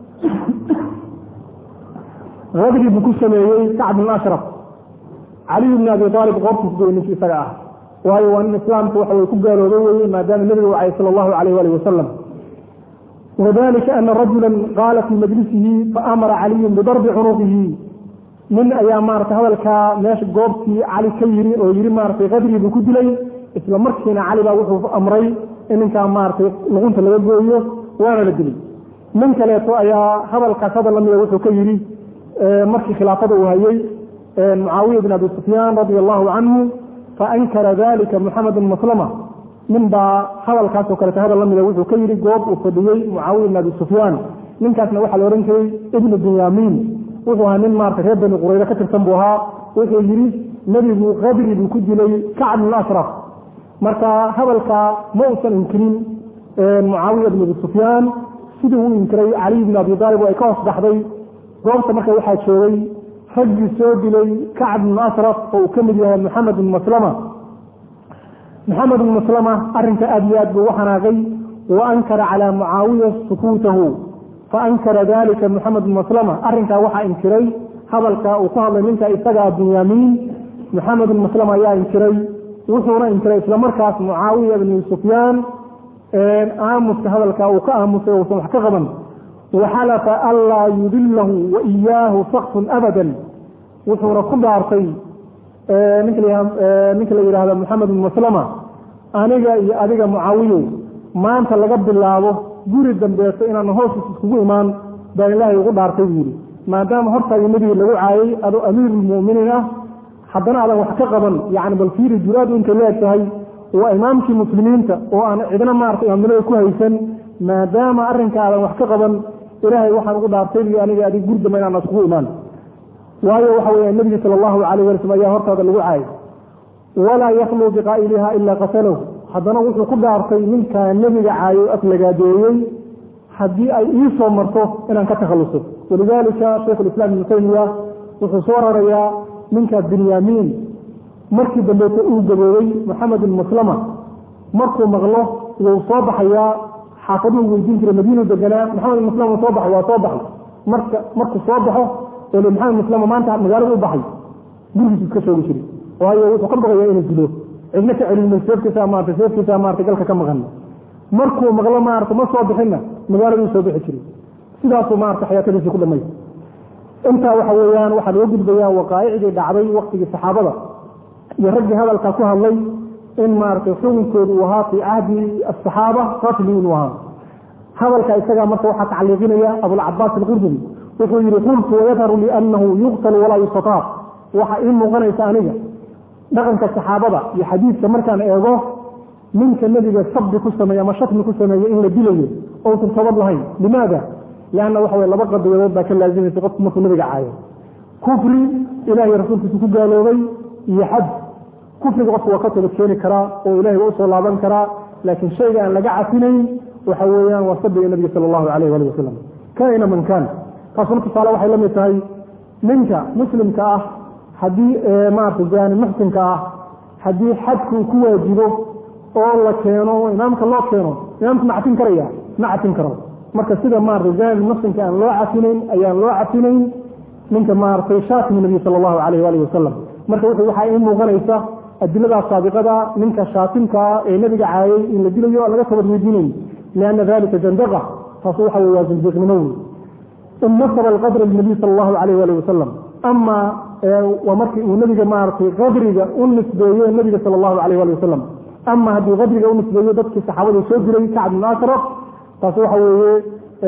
qadri buu ku sameeyey kacb bn ashraf caliy bn abi aalib qoortiis goy ninkii isaga ah waayo waa nin islaamka waxa way ku gaaloobay weye maadaama nebiga wacay sala allahu alayh waalih wasalam wadalika ana rajula qaala fii majlisihi faamara caliyun bidarbi cunuqihi nin ayaa maarata hadalkaa meesha goobtii cali ka yiri oo yiri maaratay qadri buu ku dilay isla markiina cali baa wuxuu amray in ninkaa maaratay luqunta laga gooyo waana la dilay nin kaleeto ayaa hadalkaas hadal lamida wuxuu ka yidhi markii khilaafada uu hayay mucaawiya bin abi sufyaan radia allahu canhu faankara dalika muxamed bn maslama nin baa hadalkaasoo kaleeto hadal lamida wuxuu ka yidhi goob uu fadhiyey mucaawiya bin abi sufyaan ninkaasna waxaa la odhan jiray ibnu binyaamiin wuxuu ahaa nin maarata reer bani qurayda ka tirsan buu ahaa wuxuu yidhi nebigu qadri buu ku dilay kacb bn ashraf marka hadalkaa ma uusan inkirin mucaawiya bin abi sufyaan sidii uu inkiray caliy bin abi aalib oo ay ka hoos baxday goobta marka waxaa joogay raggii soo dilay kacb bn ashraf oo uu ka mid yahay maxamed bn maslama maxamed bn maslama arrinka aad iyo aad buu u xanaaqay wa ankara calaa mucaawiya sukuutahu faankara dalika maxamed bn maslama arrinkaa waxaa inkiray hadalka uu ku hadlay ninka isagaa binyaamiin maxamed bn maslama ayaa inkiray wuxuuna inkiray islamarkaas mucaawiya bni sufyaan aamuska hadalka uu ka aamusay uusan wax ka qaban waxalafa anlaa yudilahu wa iyaahu sakfun abadan wuxuuna ku dhaartay ninka la yidhaahda maxamed bn maslama aniga iyo adiga mucaawiyow maanta laga bilaabo guri dambeeto inaan hoosis iskugu imaan baan ilaahay ugu dhaartay buu yidhi maadaama hortaagii nebiga lagu caayay adoo amiirulmu'miniin ah haddana aadan wax ka qaban yani bal fiiri juraadu intay leeg tahay waa imaamkii muslimiinta oo aan cidna maarata imaamnimada ku haysan maadaama arrinka aadan wax ka qaban ilaahay waxaan ugu dhaartay iyo aniga adig guri dambe inaan iskugu imaan waayo waxa weya nebiga sala allahu calayh wali slm ayaa hortaada lagu caayay walaa yakluu biqaa'iliha ilaa qatalahu haddana wuxuu ku dhaartay ninkaa nebiga caayo aflagaadeeyey haddii ay ii soo marto inaan ka takhalluso walidaalika shaykhu lislaam ibnu taymiya wuxuu soo rarayaa ninka binyaamiin markii dambeeto uu gaboobay maxamed bin maslama markuu maqlo wuu soo baxayaa xaafaduu weydiin jiray madiinu deganaa maxamed bin maslama soo baxay waa soo baxay marka markuu soo baxo oo le maxamed maslama maanta magaalada u baxay gurigiisu iska shoogi jiray waayo wuxuu ka baqayaa inuu dilo cidna ka celinmay seefkiisa maarata seefkiisa maarata galka ka maqan markuu maqlo maarata ma soo bixinna magaaladuu soo bixi jiray sidaasuu maarata xayaatadiisii ku dhamay intaa waxa weeyaan waxaa laga gudbayaa waqaa'icdii dhacday waktigii saxaabada iyo raggii hadalka ku hadlay in maaragtay xukunkoodu uu ahaa fii cahdi asaxaaba ratli inuu ahaa hadalka isagaa marka waxaa tacliiqinaya abulcabaas alqurdubi wuxuu yihi qultu wayadharu liannahu yuqtal walaa yustataab waxaa ii muuqanaysa aniga dhaqanka saxaabada iyo xadiidka markaan eego ninka nebiga sabbi ku sameeye ama shatmi ku sameeye in la dilayo ousan toobad lahayn limaada lanna waxa weye laba qadiyadood baa ka laazimaysa qofku markuu nabiga caayo kufri ilahay rasuulkiisu ku gaaloobay iyo xad kufriga qofku waa ka toobad keeni karaa oo ilahay waa usoo laaban karaa laakiin shayga aan laga cafinayn waxa weeyaan waa sabiga nabiga sala allahu alayh ali wasalam kaina man kaan taasuna tusaale waxay la mid tahay ninka muslimka ah haddii maarata jaani muxsinka ah haddii xadku ku waajibo oo la keeno imaamka loo keeno imaamka ma cafin karaya ma cafin karo marka sida maarata jaani muxsinka aan loo cafinayn ayaan loo cafinayn ninka maaratay shaatimi nabiy sala allahu alayh waalih wasalam marka wuxuu waxaa ii muuqanaysa adiladaas saabiqada ninka shaatimkaa ee nebiga caayay in la dilayo aan laga toobad weydiinayn lianna dalika zandaqa taasu waxa wey waa zindiiqnimo wey in nasaba alqadra linabiy sala allahu alayh waalih wasalam ama waa markii uu nebiga maaratay qadriga u nisbeeyo nebiga sala allahu alayh wali wasalam ama haddii qadriga u nisbeeyo dadkii saxaabadu soo diray kacb ibn ashraf taas waxa weeye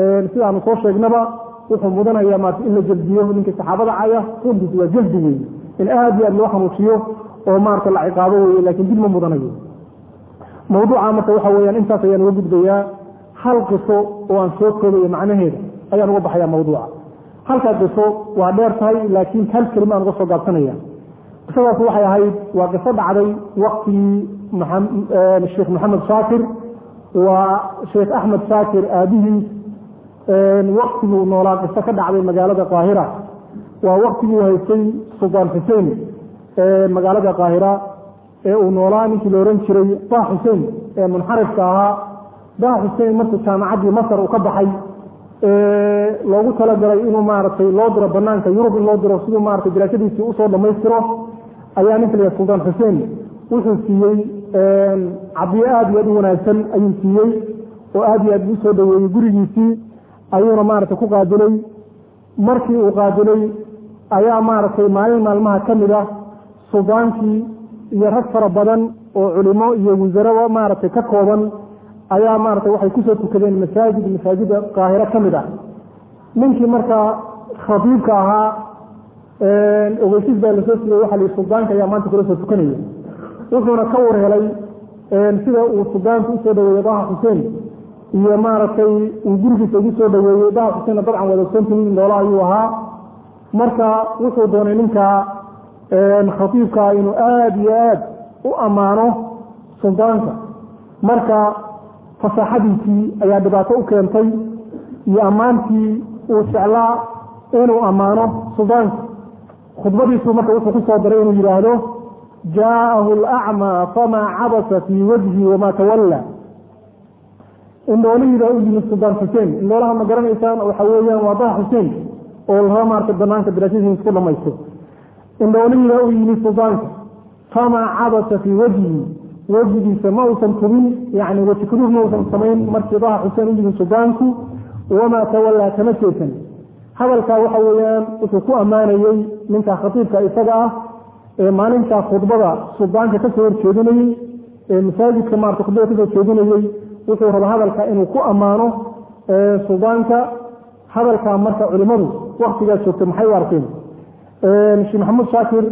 sidaanu soo sheegnaba wuxuu mudanaya maarata in la jeldiyo ninkii saxaabada caya runtiis waa jeldi wey in aada iyo aad loo xanuujiyo oo maarata la ciqaabo weeye laakiin dib ma mudanayo mawduuca marka waxa weyaan intaas ayaan uga gudbayaa hal qiso oo aan soo koobayo macnaheeda ayaan uga baxaya mawduuca halkaa qiso waa dheer tahay laakiin hal kelima aan uga soo gaabsanaya qisadaas waxay ahayd waa qiso dhacday waktigii sheekh maxamed shaakir waa sheekh axmed shaakir aabihiis waktiguu noolaa qiso ka dhacday magaalada qaahira waa waktiguu haystay suldaan xuseen magaalada qaahira ee uu noolaa ninkii la ohan jiray bah xuseen ee munxarifka ahaa bah xuseen markuu jaamacaddii masar uu ka baxay loogu talagalay inuu maaragtay loo diro banaanka yurub in loo diro siduu maratay daraasadiisii usoo dhammaystiro ayaa ninka la suldaan xuseen wuxuu siiyey cadiyo aada iyo aad u wanaagsan ayuu siiyey oo aada iyo aad u soo dhaweeyey gurigiisii ayuuna maaragtay ku qaadilay markii uu qaadilay ayaa maaragtay maalin maalmaha ka mid ah suldaankii iyo rag fara badan oo culimo iyo wasaraba maaragtay ka kooban ayaa maaragtay waxay kusoo tukadeen masaajid masaajida qaahiro ka mid ah ninkii markaa khatiibka ahaa ogeysiis baa lasoo siiyey waxa la suldaanka ayaa maanta kula soo tukanaya wuxuuna ka warhelay sida uu suldaanku usoo dhaweeyey daha xuseen iyo maaragtay uu gurigiisa ugu soo dhaweeyey daha xuseenna dabcan wadaogsantii noola ayuu ahaa marka wuxuu doonay ninka khatiibkaa inuu aada iyo aad u ammaano suldaanka marka fasaaxadiisii ayaa dhibaato u keentay iyo ammaantii uu jeclaa inuu ammaano suldaanka khudbadiisu marka wuxuu ku soo daray inuu yidhaahdo jaa'ahu alacmaa famaa cabasa fii wajhi wamaa tawalla indhoolihiibaa u yimid suldaan xuseen indhoolaha ma garanaysaan waxa weeyaan waa daha xuseen oo laba maarta banaanka daraasadiisa isku dhamaysto indhoolihiibaa u yimid suldaanka famaa cabasa fii wajhi wejigiisa ma uusan tubin yani weji kuduuf ma uusan samayn markii daha xuseen u yimid suldaanku wamaa tawallaa kama jeesan hadalkaa waxa weeyaan wuxuu ku ammaanayey ninka khatiibka isaga ah ee maalintaa khudbada suldaanka kasoo horjeedinayey ee masaajidka maarata khudbada kasoo jeedinayey wuxuu raba hadalka inuu ku ammaano suldaanka hadalkaa marka culimadu waktigaas joogtay maxay u arkeen sheekh maxamed shaakir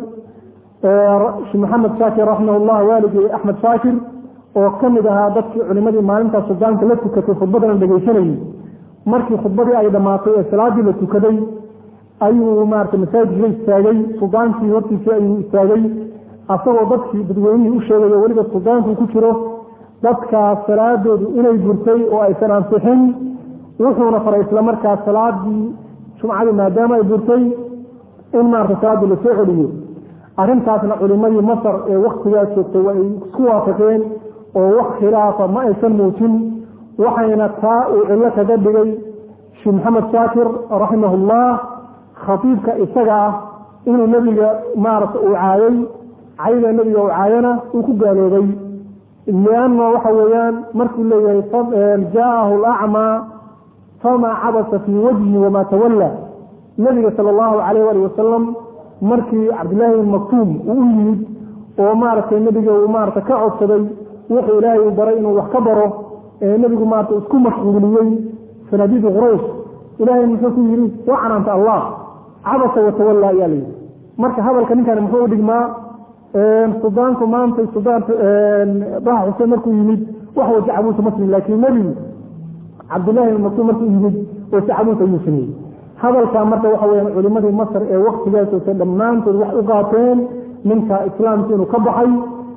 sheekh maxamed shaakir raximahullah waaligii axmed shaakir oo ka mid ahaa dadkii culimadii maalintaa suldaanka la tukatay khudbadana dhegaysanayey markii khudbadii ay dhammaatay ee salaadii la tukaday ayuu maarata masaajidka istaagay suldaankii hortiisii ayuu istaagay asagoo dadkii dadweynihii u sheegayo weliba suldaanku ku jiro dadkaas salaadoodu inay gurtay oo aysan ansixin wuxuuna faray isla markaas salaadii jumcadii maadaama ay gurtay in maarata salaadii lasoo celiyo arrintaasna culimadii masar ee waktigaas joogtay waa ay isku waafaqeen oo wax khilaafa ma aysan muujin waxayna taa uu cillo kaga dhigay sheekh maxamed shaakir raximahullah khatiibka isaga ah inuu nebiga maarata uu caayay cayda nebiga uu caayana uu ku gaaloobay lianna waxa weeyaan markuu leeyahay jaa'ahu alacmaa famaa cabasa fii wajhi wamaa tawalla nebiga sala allahu calayh ali wasalam markii cabdillaahi bin maktuum uu u yimid oo maaragtay nebiga uu maarata ka codsaday wuxuu ilaahay u baray inuu wax ka baro ee nebigu maarata isku mashquuliyey sanadiidi quraysh ilaahay muxuu ku yidhi waa canaanta allah cabasa watawalla ayaa layidhi marka hadalka ninkani muxuu u dhigmaa suldaanku maanta suldaan daha xuseen markuu yimid wax waja cabuusa maslim laakiin nebigu cabdillahi bin maktuum markuu yimid waja cabuus ayuu sameeyey hadalkaa marka waxa weyaan culimadii masar ee waktigaas ose dhammaantood wax u qaateen ninka islaamka inuu ka baxay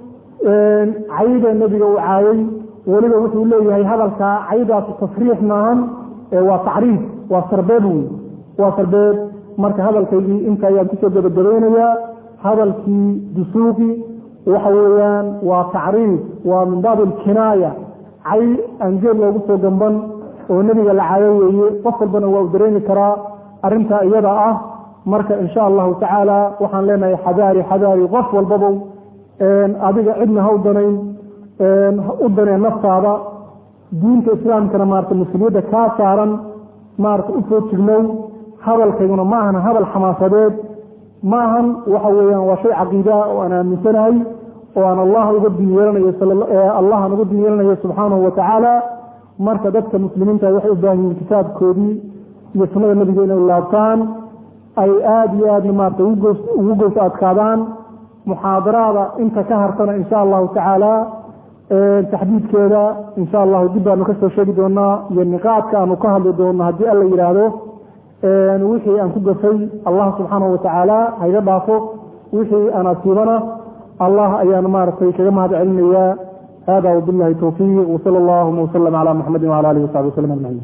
cayda nebiga uu caayay weliba wuxuu leeyahay hadalkaa caydaas tasriix maahan waa tacriif waa sarbeeb wey waa sarbeeb marka hadalkaygii inta ayaan kusoo gabagabaynayaa hadalkii dusuuqi waxa weeyaan waa tacriif waa min baab alkinaaya cay aan geel loogu soo gamban oo nebiga la caayo weeye qof walbana waa u dareemi karaa arrintaa iyada ah marka insha allahu tacaala waxaan leenahay xadaari xadaari qof walbabow adiga cidna ha u danayn u daneen naftaada diinta islaamkana maarata mas-uuliyadda kaa saaran maarata u soo jignow hadalkayguna ma ahan hadal xamaasadeed ma ahan waxa weeyaan waa shay caqiidaa oo aan aaminsanahay oo aan allah uga diin yeelanayo allah aan uga diin yeelanayo subxaanahu watacaala marka dadka muslimiinta waxay u baahan yihiin kitaabkoodii iyo sunnada nebiga inay laabtaan ay aada iyo aadna maarata ugu goys adkaadaan muxaadaraada inta ka hartana insha allahu tacaala taxdiidkeeda insha allahu dib baanu kasoo sheegi doonaa iyo niqaadka aanu ka hadli doono haddii alla yidhaahdo wixii aan ku gafay allah subxaanahu watacaala hayga dhaafo wixii aan asiibana allah ayaan maaragtay kaga mahad celinayaa hada wabilahi towfiiq wsala allahuma wslm cala muxamadi wala alihi wasaxbi waslm ajmaciin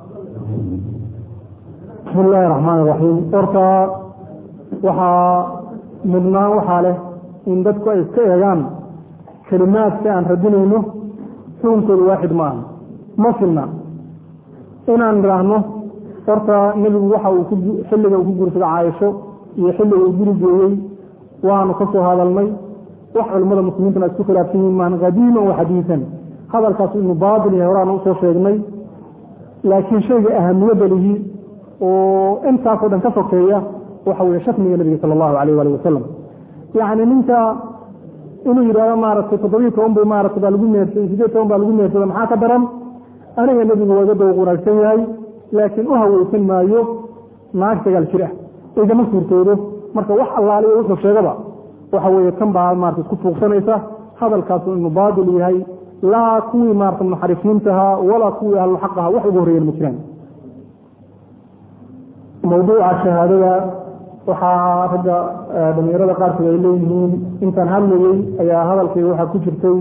bismi illaahi raxmaan iraxiim horta waxaa mudnaan waxaa leh in dadku ay iska eegaan kelimaadka aan radinayno xukunkooda waaxid ma aha ma filna inaan idhaahno horta nebigu waxa uu xilliga uu ku guursada caaisho iyo xilliga uu guri geeyey waanu ka soo hadalnay wax culimmada muslimiintuna isku khilaafsan yihiin maan qadiiman wa xadiisan hadalkaas inuu baatil yahay horaanu usoo sheegnay laakiin shayga ahamiyadda lihi oo intaasoo dhan ka sokeeya waxa weeye shatmiga nebiga sala allahu alayh waali wasalam yacni ninka inuu yidhahdo maaragtay toddobiyi toban bay maarata baa lagu meersay sideed toban baa lagu meersada maxaa ka daran aniga nebigu waa iga dawq wanaagsan yahay laakiin u haweysan maayo naag sagaal jir ah igama suurtoodo marka wax allaaliyo wuxuu sheegaba waxa weeye tan baa maarata isku fuuqsanaysa hadalkaasu inuu baatil yahay laa kuwii maarata munaxariifniintahaa walaa kuwii ahluxaq aha wax ugu horreeyan ma jiraan mawduuca shahaadada waxaa ragga dhalinyarada qaarkood ay leeyihiin intaan hadlayey ayaa hadalkayga waxaa ku jirtay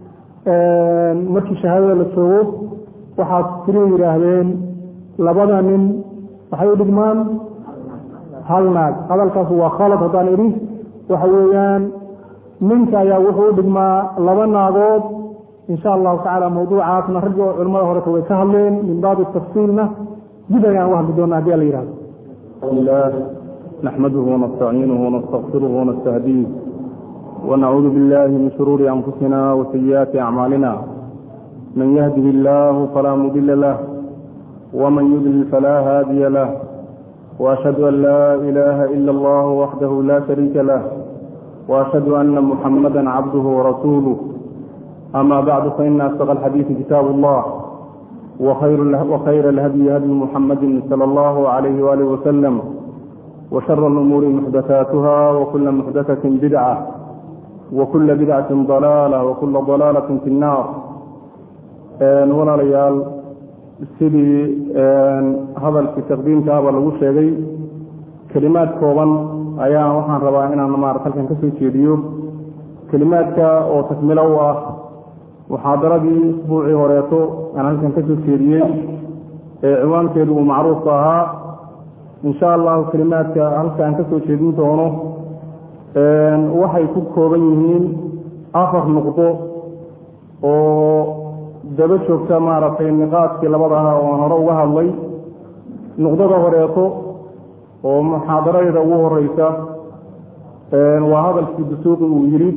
markii shahaadada la joogo waxaad tiri yidhaahdeen labada nin waxay u dhigmaan hal naag hadalkaas waa khalad haddaan idhi waxa weeyaan ninka ayaa wuxuu u dhigmaa laba naagood insha allahu tacala mawduucaasna ragga oo culimmada horeta way ka hadleen min baabi tafsiilna dib ayaan uga hadli doona hadii ala yihahdo الله نحمده ونستعينه ونستغفره ونستهديه ونعوذ بالله من شرور أنفسنا وسيئات أعمالنا من يهده الله فلا مضل له ومن يضلل فلا هادي له وأشهد أن لا إله إلا الله وحده لا شريك له وأشهد أن محمدا عبده ورسوله أما بعد فإن أصدق الحديث كتاب الله وخير وخير الهدي هدي محمد صلى الله عليه وآله وسلم وشر الأمور محدثاتها وكل محدثة بدعة وكل بدعة ضلالة وكل ضلالة في النار ولا ليال sidii hadalkii taqdiimkaaba lagu sheegay kelimaad kooban ayaa waxaan rabaa inaan maarata halkan ka soo jeediyo kelimaadka oo takmilo u ah muxaadaradii isbuucii horeeto aan halkan ka soo jeediyey ee ciwaankeedu uu macruufka ahaa insha allahu kelimaadka halkaan ka soo jeedin doono waxay ku kooban yihiin afar nuqdo oo daba joogta maaragtay niqaadkii labadaha oo aan hore uga hadlay nuqdada horeeto oo muxaadaradeyda ugu horeysa waa hadalkii dusuuqi uu yidhi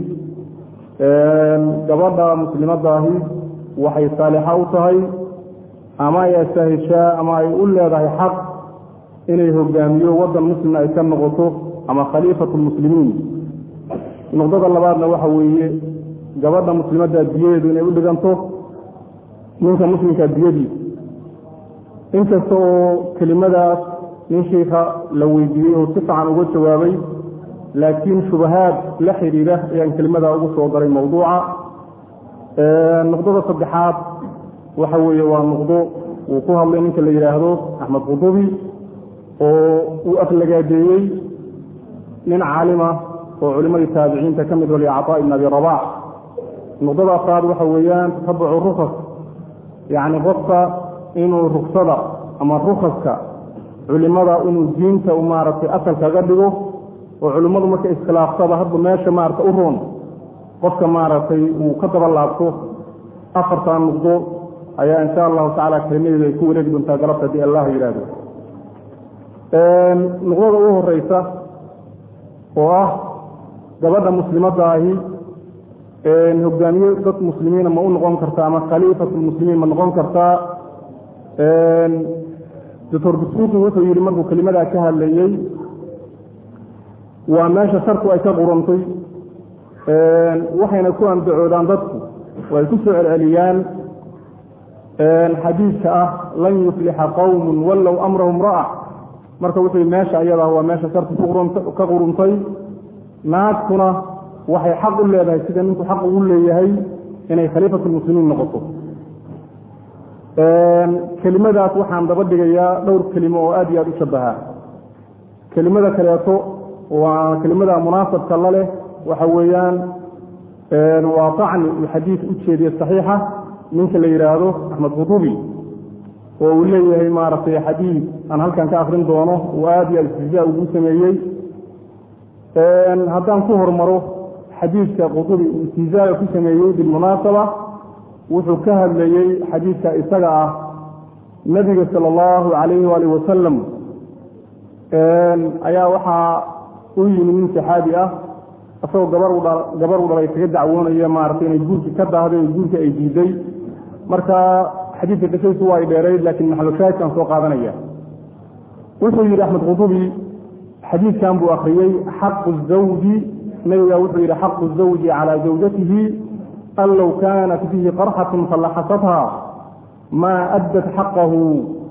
gabadha muslimadaahi waxay saalixa u tahay ama ay asahishaa ama ay u leedahay xaq inay hogaamiyo waddan muslimna ay ka noqoto ama khaliifatu lmuslimiin nuqdada labaadna waxa weeye gabadha muslimadda diyadeedu inay u dhiganto ninka muslimka diyadiisa inkasta oo kelimadaas nin shiika la weydiiyey oo si fican uga jawaabay laakiin shubahaad la xidhiidha ayaan kelimadaa ugu soo daray mawduuca nuqdada saddexaad waxa weeye waa nuqdo uu ku hadlay ninka la yidhaahdo axmed qudubi oo uu aflagaadeeyey nin caalima oo culimadii taabiciinta ka mid waliy cataa ibn abi rabac nuqdada afraad waxa weeyaan tatabucu rukas yacni qofka inuu ruksada ama rukaska culimada inuu diinta maaragtay asal kaga dhigo oo culimmadu marka iskhilaafsaba hadba meesha maarata u roon qofka maaragtay uu ka daba laabto afartaa nuqdo ayaa insha allahu tacala kelimadeedu ay ku wareegi doontaa galabta haddii allah yidhaahdo nuqdada ugu horeysa oo ah gabadha muslimadda ahi hogaamiye dad muslimiina ma u noqon kartaa ama khaliifatu lmuslimiin ma noqon kartaa doctor dusuuqi wuxuu yidhi markuu kelimadaa ka hadlayey waa meesha sharku ay ka qurantay waxayna ku andacoodaan dadku oo ay ku soo celceliyaan xadiidka ah lan yuflixa qowmun wallow amrahum ra'a marka wuxuu meesha ayadaa waa meesha sharti ka quruntay naagtuna waxay xaq u leedahay sida ninku xaq ugu leeyahay inay khaliifatulmuslimiin noqoto kelimadaas waxaan daba dhigayaa dhowr kelimo oo aad iyo aad u shabaha kelimada kaleeto waa kelimada munaasabka la leh waxa weeyaan waa tacni uu xadiid u jeediye saxiixa ninka la yidhaahdo axmed khudubi oo uu leeyahay maaragtay xadiid aan halkan ka akrin doono uu aad iyo aad istijaa ugu sameeyey haddaan ku hormaro xadiidka khudubi uu istijaaga ku sameeyey bilmunaasaba wuxuu ka hadlayey xadiidka isaga ah nebiga sala allahu calayhi waalih wasalam ayaa waxaa u yimi nin saxaabi ah isagoo gabar u gabar u dhalay kaga dacwoonaya maaragtay inay guurki ka daahday oo guurka ay diiday marka xadiidka qisadiisu waa ay dheerayd laakiin maxalushaahidkaan soo qaadanaya wuxuu yidhi axmed khudubi xadiidkan buu akriyey xaqu zawji nabiga wuxuu yidhi xaqu zawji calaa zawjatihi an low kaanat bihi qarxatun fallaxasatha maa addat xaqahu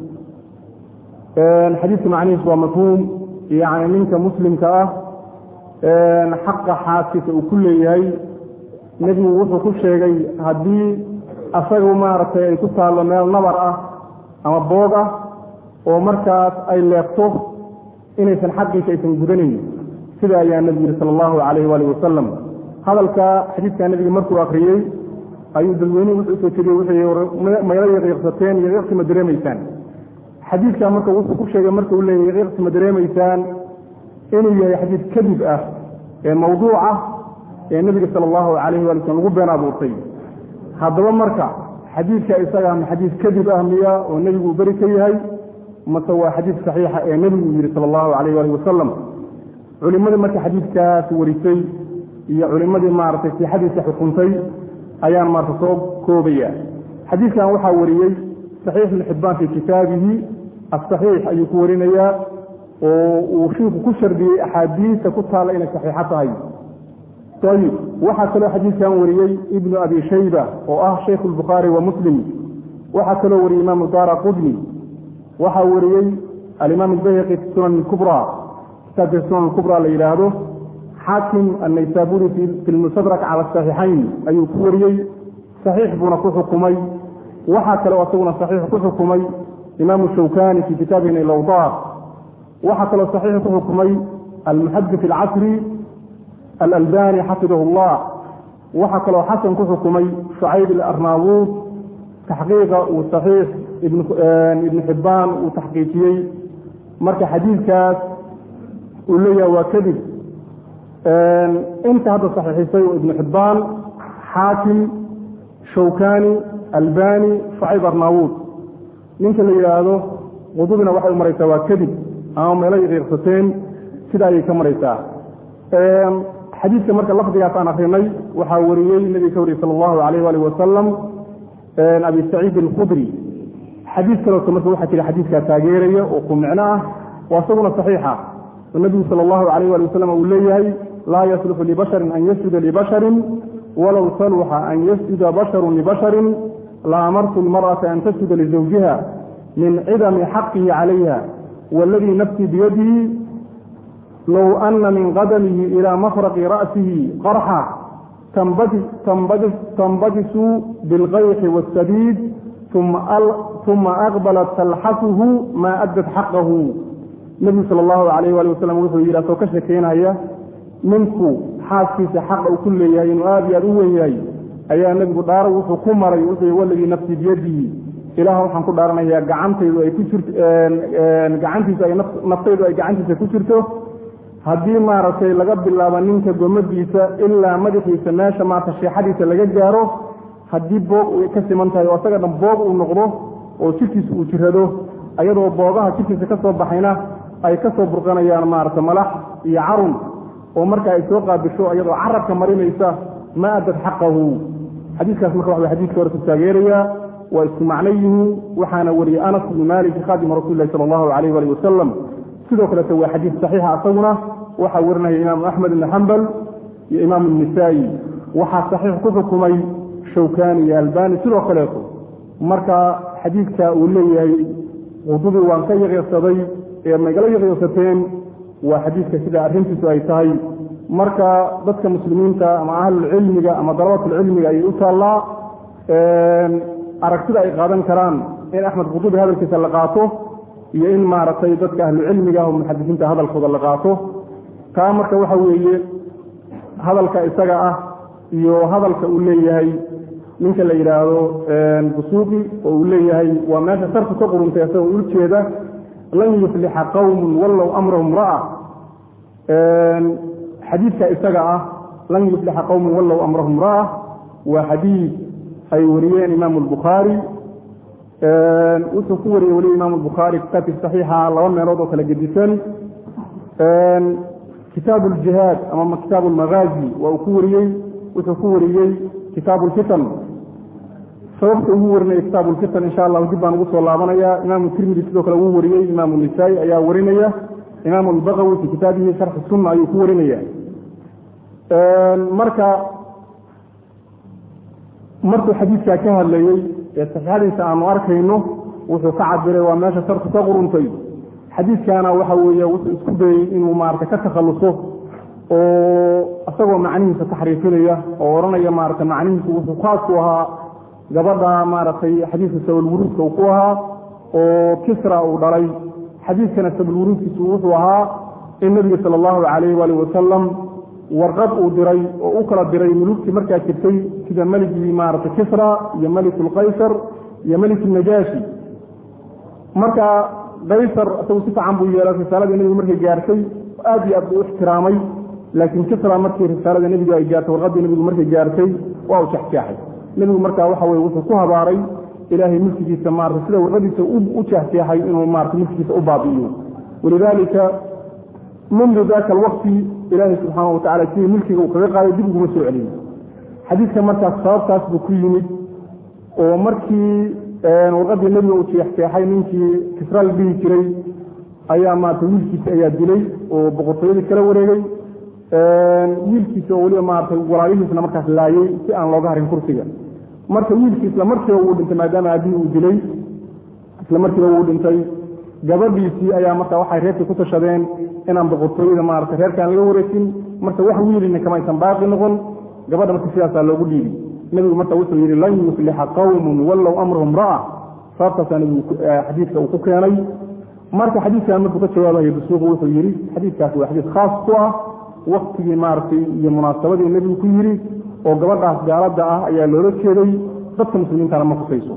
xadiidka macnihiis waa mafhuum yani ninka muslimka ah xaqa xaaskiisa uu ku leeyahay nebigu wuxuu ku sheegay haddii asaga maaragtay ay ku taallo meel nabar ah ama boog ah oo markaas ay leegto inaysan xaqiisa aysan gudanayn sida ayaa nebigu yihi sala allahu calayhi waalih wasalam hadalka xadiidka nebiga markuu akriyey ayuu dadweynuhu wuxuu usoo jeediyey wuxuu mayla yaqiiqsateen yaqiiqsi ma dareemaysaan xadiidka marka wuxuu ku sheegay marka uu leeyahy yaqiiqsi ma dareemaysaan inuu yahay xadiid kadib ah ee mawduuca ee nebiga sala allahu calayhi waali slm lagu been abuurtay haddaba marka xadiidka isaga ma xadiid kadib ah miya oo nebigu uu beri ka yahay mase waa xadiid saxiixa ee nebigu yihi sala allahu calayh waali wasalam culimadii marka xadiidkaas warisay iyo culimadii maaragtay sixadiisa xukuntay ayaan maarata soo koobaya xadiidkan waxaa wariyey saxiix ibn xibbaan fii kitaabihi asaxiix ayuu ku warinayaa oo uu shiiku ku shardiyey axaadiista ku taalla inay saxiixo tahay ayib waxaa kaloo xadiidkan wariyey ibnu abi shayba oo ah shaykhu lbukhaari wa muslim waxaa kaloo wariyey imaamu daara qudni waxaa wariyey alimaam albayhaqi fi sunan kubra kitaabka sunan kubra la yidhaahdo xaakim annaysaburi fi lmustadrak cala saxiixayn ayuu ku wariyey saxiix buuna ku xukumay waxaa kaloo isaguna saxiix ku xukumay imaamu shawkani fi kitaabihi nailawdaar waxaa kaloo saxiix ku xukumay almuxadis alcasri alalbani xafidahu llah waxaa kaloo xasan ku xukumay shucayb alarnaawuud taxqiiqa uu saxiix ibnu xibbaan uu taxqiijiyey marka xadiidkaas uu leeyahay waa kadib inta hadda saxiixisay oo ibnu xibbaan xaakim shawkani albani shucayb arnaawuud ninka la yidhaahdo qudubina waxay u maraysaa waa kadib ama meelay qiiqsateen sida ayay ka maraysaa xadiidka marka lafdigaas aan akrinay waxaa wariyey nebiga ka wariyey sala allahu alayh waalih wasalam abi saciid alkhudri xadiid kaleoto marka waxaa jira xadiidkaa taageeraya oo ku micno ah waa isaguna saxiixa oo nebigu sala allahu alayh wali wasalam uu leeyahay laa yasluxu libasharin an yasjuda libasharin walow saluxa an yasjuda basharun libasharin la amartu lmar'ata an tasjuda lizawjiha min cidami xaqihi calayha waladii nafsii biyadihi low ana min qadamihi ilaa mafraqi ra'sihi qarxa tanbajisu bilqayxi waاsabiid uma aqbalat talxasuhu maa addat xaqahu nebigu sala allahu alayh wali wasalam wuxuu yidhi asoo ka shekeynaya ninku xaaskiisa xaqa uu ku leeyahay inuu aada iyo aad u wen yahay ayaa nebigu dhaaro wuxuu ku maray wuxuu waladii nafsii biyadihi ilaah waxaan ku dhaaranayaa gacantaydu ay ku jirto gacantiisu ay naftaydu ay gacantiisa ku jirto haddii maaragtay laga bilaabo ninka gomadiisa ilaa madaxiisa meesha maarata sheexadiisa laga gaaro haddii boog ay ka siman tahay oo asaga dhan boog uu noqdo oo jirkiisa uu jirado ayadoo boogaha jirkiisa ka soo baxayna ay ka soo burqanayaan maarata malax iyo carun oo marka ay soo qaabisho iyadoo carabka marinaysa ma addad xaqahu xadiiskaas marka waxa xadiiska hore ku taageerayaa waa isku macno yihiin waxaana wariyey anas bnu malik khaadima rasuli lahi sala allahu alayh wali wasalam sidoo kaleete waa xadiis saxiixa isaguna waxaa warinaya imaamu axmed ibni xambal iyo imaamu nisaa'i waxaa saxiix ku xukumay shawkani iyo albani sidoo kaleeto marka xadiidka uu leeyahay qudubi waan ka yaqiirsaday ee magala yaqiinsateen waa xadiidka sida arrintiisu ay tahay marka dadka muslimiinta ama ahlulcilmiga ama dalabatulcilmiga ayay u taallaa aragtida ay qaadan karaan in axmed qudubi hadalkiisa la qaato iyo in maaragtay dadka ahlucilmiga oo muxadisiinta hadalkooda la qaato taa marka waxa weeye hadalka isaga ah iyo hadalka uu leeyahay ninka la yidhaahdo busuuqi oo uu leeyahay waa meesha sarku ka quruntay isagoo ujeeda lan yuflixa qawmun wallow amrahum ra'a xadiidka isaga ah lan yuflixa qawmun wallow amrahum ra'a waa xadiid ay wariyeen imaamu albukhaari wuxuu ku wariyey weli imaamu albukhaari kitaabkiisa saxiixa laba meelood oo kala gedisan kitaabu aljihaad ama kitaabu almagaazi waa uu ku wariyey wuxuu ku wariyey kitaabu lfitan sababta ugu warinaya kitaabu lfitan insha allahu dib baan ugu soo laabanaya imaamu tirmidi sidoo kale uu wariyey imaamu nisaa-i ayaa warinaya imaamu albaqawi fi kitaabihi sharxi sunna ayuu ku warinaya marka markuu xadiidkaa ka hadlayey ee saxiixadiisa aanu arkayno wuxuu ka cabiray waa meesha sarku ka quruntay xadiidkana waxa weeye wuxuu isku dayey inuu maarata ka takhalluso oo isagoo macnihiisa taxriifinaya oo odhanaya maarata macnihiisu wuxuu khaas ku ahaa gabadha maaragtay xadiidka sabulwuruudka uu ku ahaa oo kisra uu dhalay xadiidkana sabulwuruudkiisu wuxuu ahaa in nebiga sala allahu calayh waali wasalam warqad uu diray oo u kala diray mulugtii markaa jirtay sida meligii maaragtay kisra iyo melikulkaysar iyo melikunajaashi marka kaysar isagu si fiican buu yeelay risaaladii nebigu markay gaartay aad iyo aad buu u ixtiraamay laakiin kisra markii risaalada nebigu ay gaartay warqaddii nebigu markay gaartay waa uu jexjeexay nebigu markaa waxa weye wuxuu ku habaaray ilaahay mulkigiisa maarata sida warqadiisa u jexjeexay inuu maarata mulkigiisa u baabi'iyo walidaalika mundu daka alwaqti ilaahay subxaana watacala sidii mulkiga uu kaga qaaday dib uguma soo celiyey xadiidka markaas sababtaas buu ku yimid oo markii warqadii nebiga uu jeexjeexay ninkii kisra la dhihi jiray ayaa maarata wiilkiisa ayaa dilay oo boqortooyadii kala wareegay wiilkiisa oo weliba maarata walaalihiisna markaas laayey si aan looga harin kursiga marka wiilkii isla markiiba wuu dhintay maadaama aabihii uu dilay isla markiiba wuu dhintay gabadhiisii ayaa marka waxay reerkii ku tashadeen inaan boqortooyada maarata reerkaan laga wareegsin marka wax wiilina kamaysan baaqi noqon gabadha marka sidaasaa loogu dhiibi nebigu marka wuxuu yidhi lan yuflixa qawmun wallow amrahum ra'a sababtaasaa nebigu xadiidka uu ku keenay marka xadiidkan markuu ka jawaabayo dusuuqu wuxuu yidhi xadiidkaasi waa xadiid khaas ku ah waktigii maaragtay iyo munaasabadii nebigu ku yidhi oo gabadhaas gaalada ah ayaa loola jeeday dadka muslimiintana ma kusayso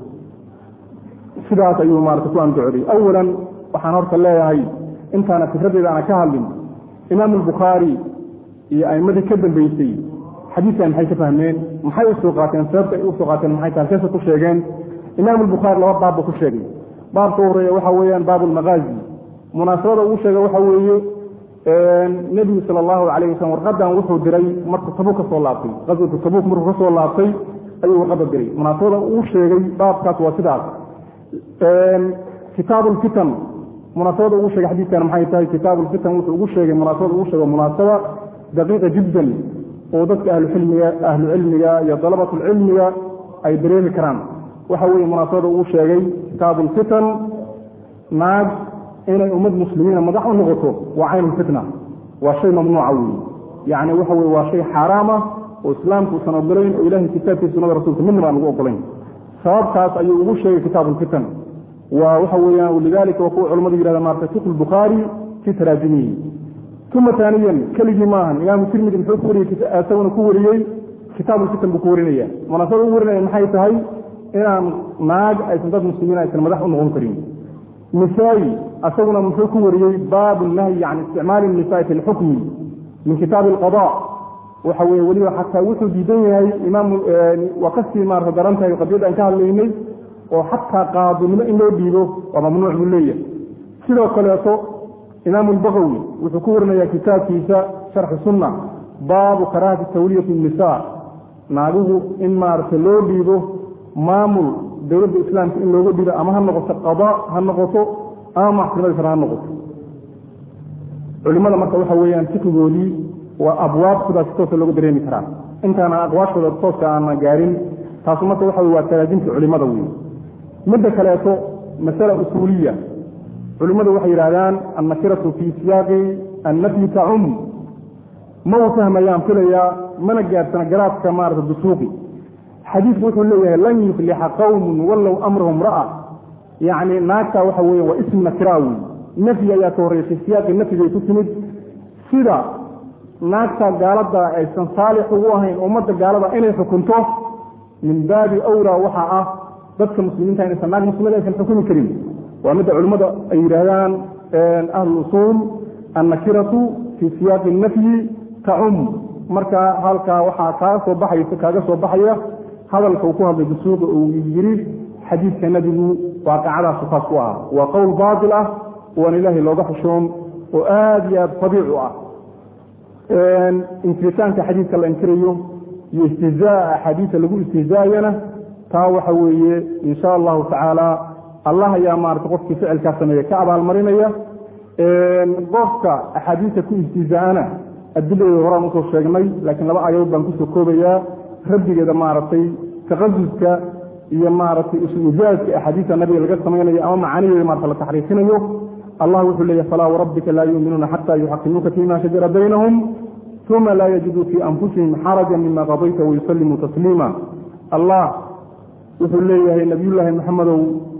sidaas ayuu maarata ku andocday awalan waxaan horta leeyahay intaana fikradeeda aana ka hadlin imaamu albukhaari iyo a'imadii ka dambeysay xadiidkan maxay ka fahmeen maxay usoo qaateen sababta ay usoo qaateen maxay tahay seesa ku sheegeen imaamu albukhaari laba baab buu ku sheegay baabka u horeeya waxa weeyaan baabu lmagaazi munaasabada ugu sheega waxa weeye nebigu sala allahu calayh wasalam warqadan wuxuu diray markuu tabuuk ka soo laabtay qaswatu tabuuk markuu ka soo laabtay ayuu warqadda diray munaasabada uu sheegay baabkaas waa sidaas kitaabu lfitan munaasabada ugu sheegay xadiidkan maxay tahay kitaabu lfitan wuxuu ugu sheegay munaasabada ugu sheego munaasaba daqiiqa jiddan oo dadka ahlucilmiga ahlucilmiga iyo dalabatulcilmiga ay dareemi karaan waxa weeye munaasabada ugu sheegay kitaabu lfitan naag inay ummad muslimiina madax u noqoto waa caynulfitna waa shay mamnuuca weeye yacni waxa weye waa shay xaaraam ah oo islaamku usan ogolayn oo ilahay kitaabkiisa sunada rasuulka midna baan ugu ogolayn sababtaas ayuu ugu sheegay kitaabu lfitan waa waxa weeyaan lidalika waa kuwa culamadu yihahda maarata fiqh lbukhaari fi taraajimihi uma taaniyan keligii maahan imaamu tirmidi muxuu ku wariyey isaguna ku wariyey kitaabu lfitan buu ku warinaya munaasabada u warinaya maxay tahay inaan naag aysan dad muslimiin aysan madax u noqon karin nisaa-i asaguna muxuu ku wariyey baabu nahyi can isticmaali nisaai fi lxukmi min kitaabi alqada waxa weye weliba xataa wuxuu diidan yahay imaam waa kasii maarata daran tahay qadiyadda aan ka hadlaynay oo xataa qaadinimo in loo dhiibo waa mamnuuc buu leeyahay sidoo kaleeto imaamu albagawi wuxuu ku warinaya kitaabkiisa sharxi sunna baabu karaahati tawliyati nisa naaguhu in maarata loo dhiibo maamul dowladda islaamka in looga dhiibo ama ha noqoto qada ha noqoto ama maxkamada sare ha noqoto culimada marka waxa weeyaan fikigoodii waa abwaab sidaas toosa looga dareemi karaa intaana aqwaashooda tooska aana gaarin taasu marka waxa wey waa taraajimta culimada wey midda kaleeto masala usuuliya culimmadu waxay yidhahdaan annakiratu fii siyaaqi annafyi tacum ma u fahmayaan filayaa mana gaadhsana garaadka maarata dusuuqi xadiidku wuxuu leeyahay lan yuflixa qawmun wallow amrahum ra'a yacni naagtaa waxa weeye waa ism nakira wey nafyi ayaa ka horreysay siyaaqii nafyigay ku timid sida naagta gaalada aysan saalix ugu ahayn ummadda gaalada inay xukunto min baabi awlaa waxaa ah dadka muslimiinta inaysan naag muslimada aysan xukumi karin waa midda culimmada ay yidhaahdaan ahluusuul annakiratu fii siyaaqi nafyi tacum marka halkaa waxaa kaa soo baxaysa kaaga soo baxaya hadalka uu ku hadlay dusuuqa uu yiri xadiidka nebigu waaqicadaas saas ku ah waa qowl baatil ah waan ilaahay looga xushoon oo aada iyo aada fadiicu ah inkiritaanka xadiidka la inkirayo iyo istihzaa axaadiisa lagu istihzaayana taa waxa weeye insha allahu tacaala allah ayaa maarata qofkii ficilkaa sameeya ka abaalmarinaya qofka axaadiista ku istihzaana adiladeeda horaan usoo sheegnay laakiin laba aayadood baan kusoo koobayaa rabbigeeda maaragtay taqasuska iyo maaragtay isu-ijaaska axaadiista nabiga laga samaynayo ama macaanideeda maarata la taxriifinayo allah wuxuu leeyahy falaa warabbika laa yuuminuuna xataa yuxakimuuka fima shajara baynahum uma laa yajiduu fii anfusihim xaraja mima qadayta wayusallimuu tasliima allah wuxuu leeyahay nabiyullaahi maxamedow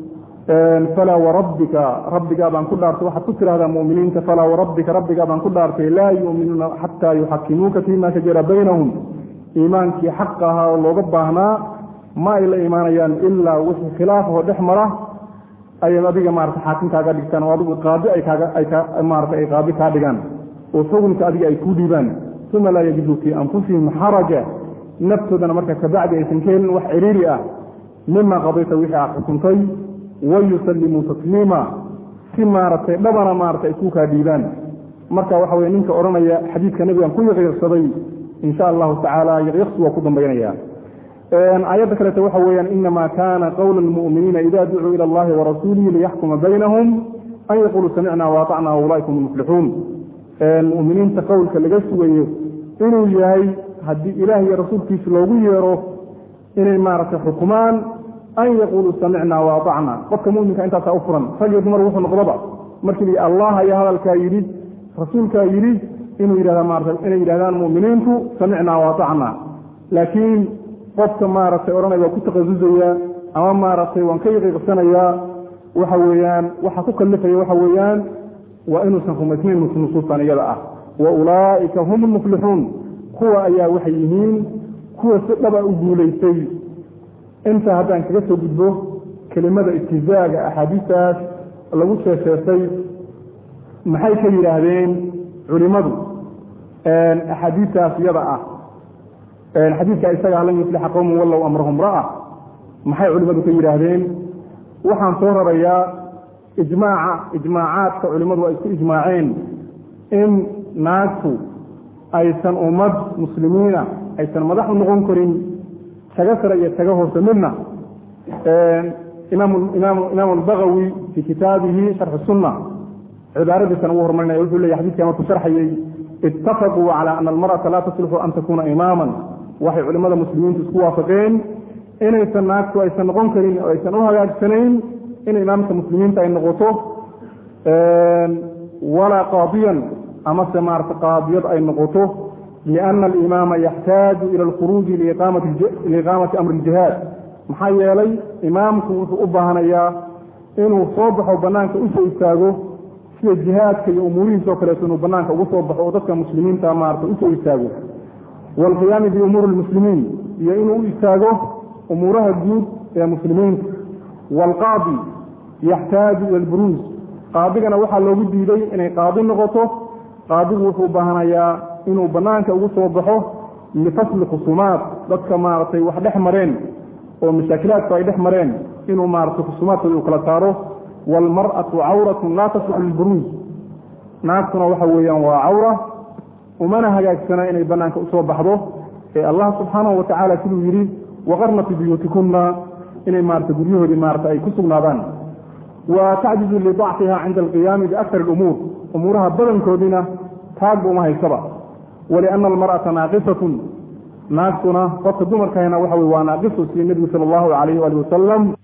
falaa warabbika rabbigaa baan ku dhaartay waxaad ku tidhahdaa muminiinta falaa warabbika rabbigaa baan ku dhaartay laa yuuminuuna xataa yuxakimuuka fima shajara baynahum iimaankii xaqa ahaa oo looga baahnaa ma ay la imaanayaan ilaa wixii khilaafahoo dhex mara ayay adiga maarata xaakim kaaga dhigtaan oo adigu qaadi ay kaaga ay ka maarata ay qaadi kaa dhigaan oo xukunka adiga ay kuu dhiibaan uma laa yajiduu fii anfusihim xaraja naftoodana marka kabacdi aysan ka helin wax ciriiri ah mima qadayta wixii aad xukuntay wayusallimuu tasliima si maaragtay dhabana maarata ay kuu kaa dhiibaan marka waxa weye ninka odhanaya xadiidka nebigan ku yaqiiqsaday insha allahu tacaala yaqiiqsi waa ku dambaynaya aayadda kaleeto waxa weeyaan inama kana qowla lmu'miniina ida ducuu ila allahi warasuulihi liyaxkuma baynahum an yaquluu samicna waatacna ulaaika hum muflixuun mu'miniinta qowlka laga sugayo inuu yahay haddii ilaah iyo rasuulkiisa loogu yeero inay maaragtay xukumaan an yaquluu samicna waatacna qofka muminka intaasaa u furan rag iyo dumar wuxuu noqdaba markii allah ayaa hadalkaa yidhi rasuulkaa yidhi inuu yidhahda maarata inay yidhahdaan mu'miniintu samicna waatacna laakiin qofka maaragtay odhanaya waa ku taqasusaya ama maaragtay waan ka yaqiiqsanayaa waxa weeyaan waxa ku kalifaya waxa weeyaan waa inuusan rumaysnayn nusuustan iyada ah wa ulaa'ika hum lmuflixuun kuwa ayaa waxay yihiin kuwa si dhaba u guulaystay intaa haddaan kaga soo gudbo kelimada istihzaaga axaadiistaas lagu sheesheesay maxay ka yidhaahdeen culimmadu axaadiistaas iyada ah xadiidka isaga lan yuflixa qowman wallow amrahum ra'a maxay culimmadu ka yidhaahdeen waxaan soo rarayaa ijmaaca ijmaacaadka culimmadu ay isku ijmaaceen in naagtu aysan ummad muslimiina aysan madax u noqon karin taga sare iyo taga hoose midna imaam albagawi fii kitaabihi sharxi sunna cibaaradiisan ugu hormarinaya wuxuu leya xadidkan markuu sharxayey itafaquu cala ana almar'ata laa taslixu an takuna imaaman waxay culimmada muslimiintu isku waafaqeen inaysan naagtu aysan noqon karin oo aysan u hagaagsanayn in imaamka muslimiinta ay noqoto walaa qaadiyan amase maarata qaadiyad ay noqoto liana alimaama yaxtaaju ila alkhuruuji liiqaamati amri iljihaad maxaa yeelay imaamku wuxuu u baahanayaa inuu soo baxo banaanka usoo istaago sida jihaadka iyo umuurihiisoo kaleeto inuu banaanka ugu soo baxo oo dadka muslimiinta maarata usoo istaago waalqiyaami biumuuri lmuslimiin iyo inuu u istaago umuuraha guud ee muslimiinta waalqaadi yaxtaaju ila alburuus qaadigana waxaa loogu diiday inay qaadi noqoto qaadigu wuxuu u baahanayaa inuu banaanka ugu soo baxo lifasli khusuumaad dadka maaragtay wax dhex mareen oo mashaakilaadku ay dhex mareen inuu maaragtay khusuumaadkooda uu kala saaro waalmar'atu cawratun laa tasluxu lilburuuj naagtuna waxa weeyaan waa cawra umana hagaagsana inay banaanka usoo baxdo ee allah subxaanahu wa tacaala siduu yidhi waqarna fi buyuutikunna inay maarata guryahoodii maarata ay ku sugnaadaan wa tacjizu lidacfiha cinda alqiyaami biakar alumuur umuuraha badankoodiina taagba uma haysaba waliana almar'ata naaqisatun naagtuna qofka dumarkahayna waxa wey waa naaqisu sida nebigu sala allahu calayhi waali wasalam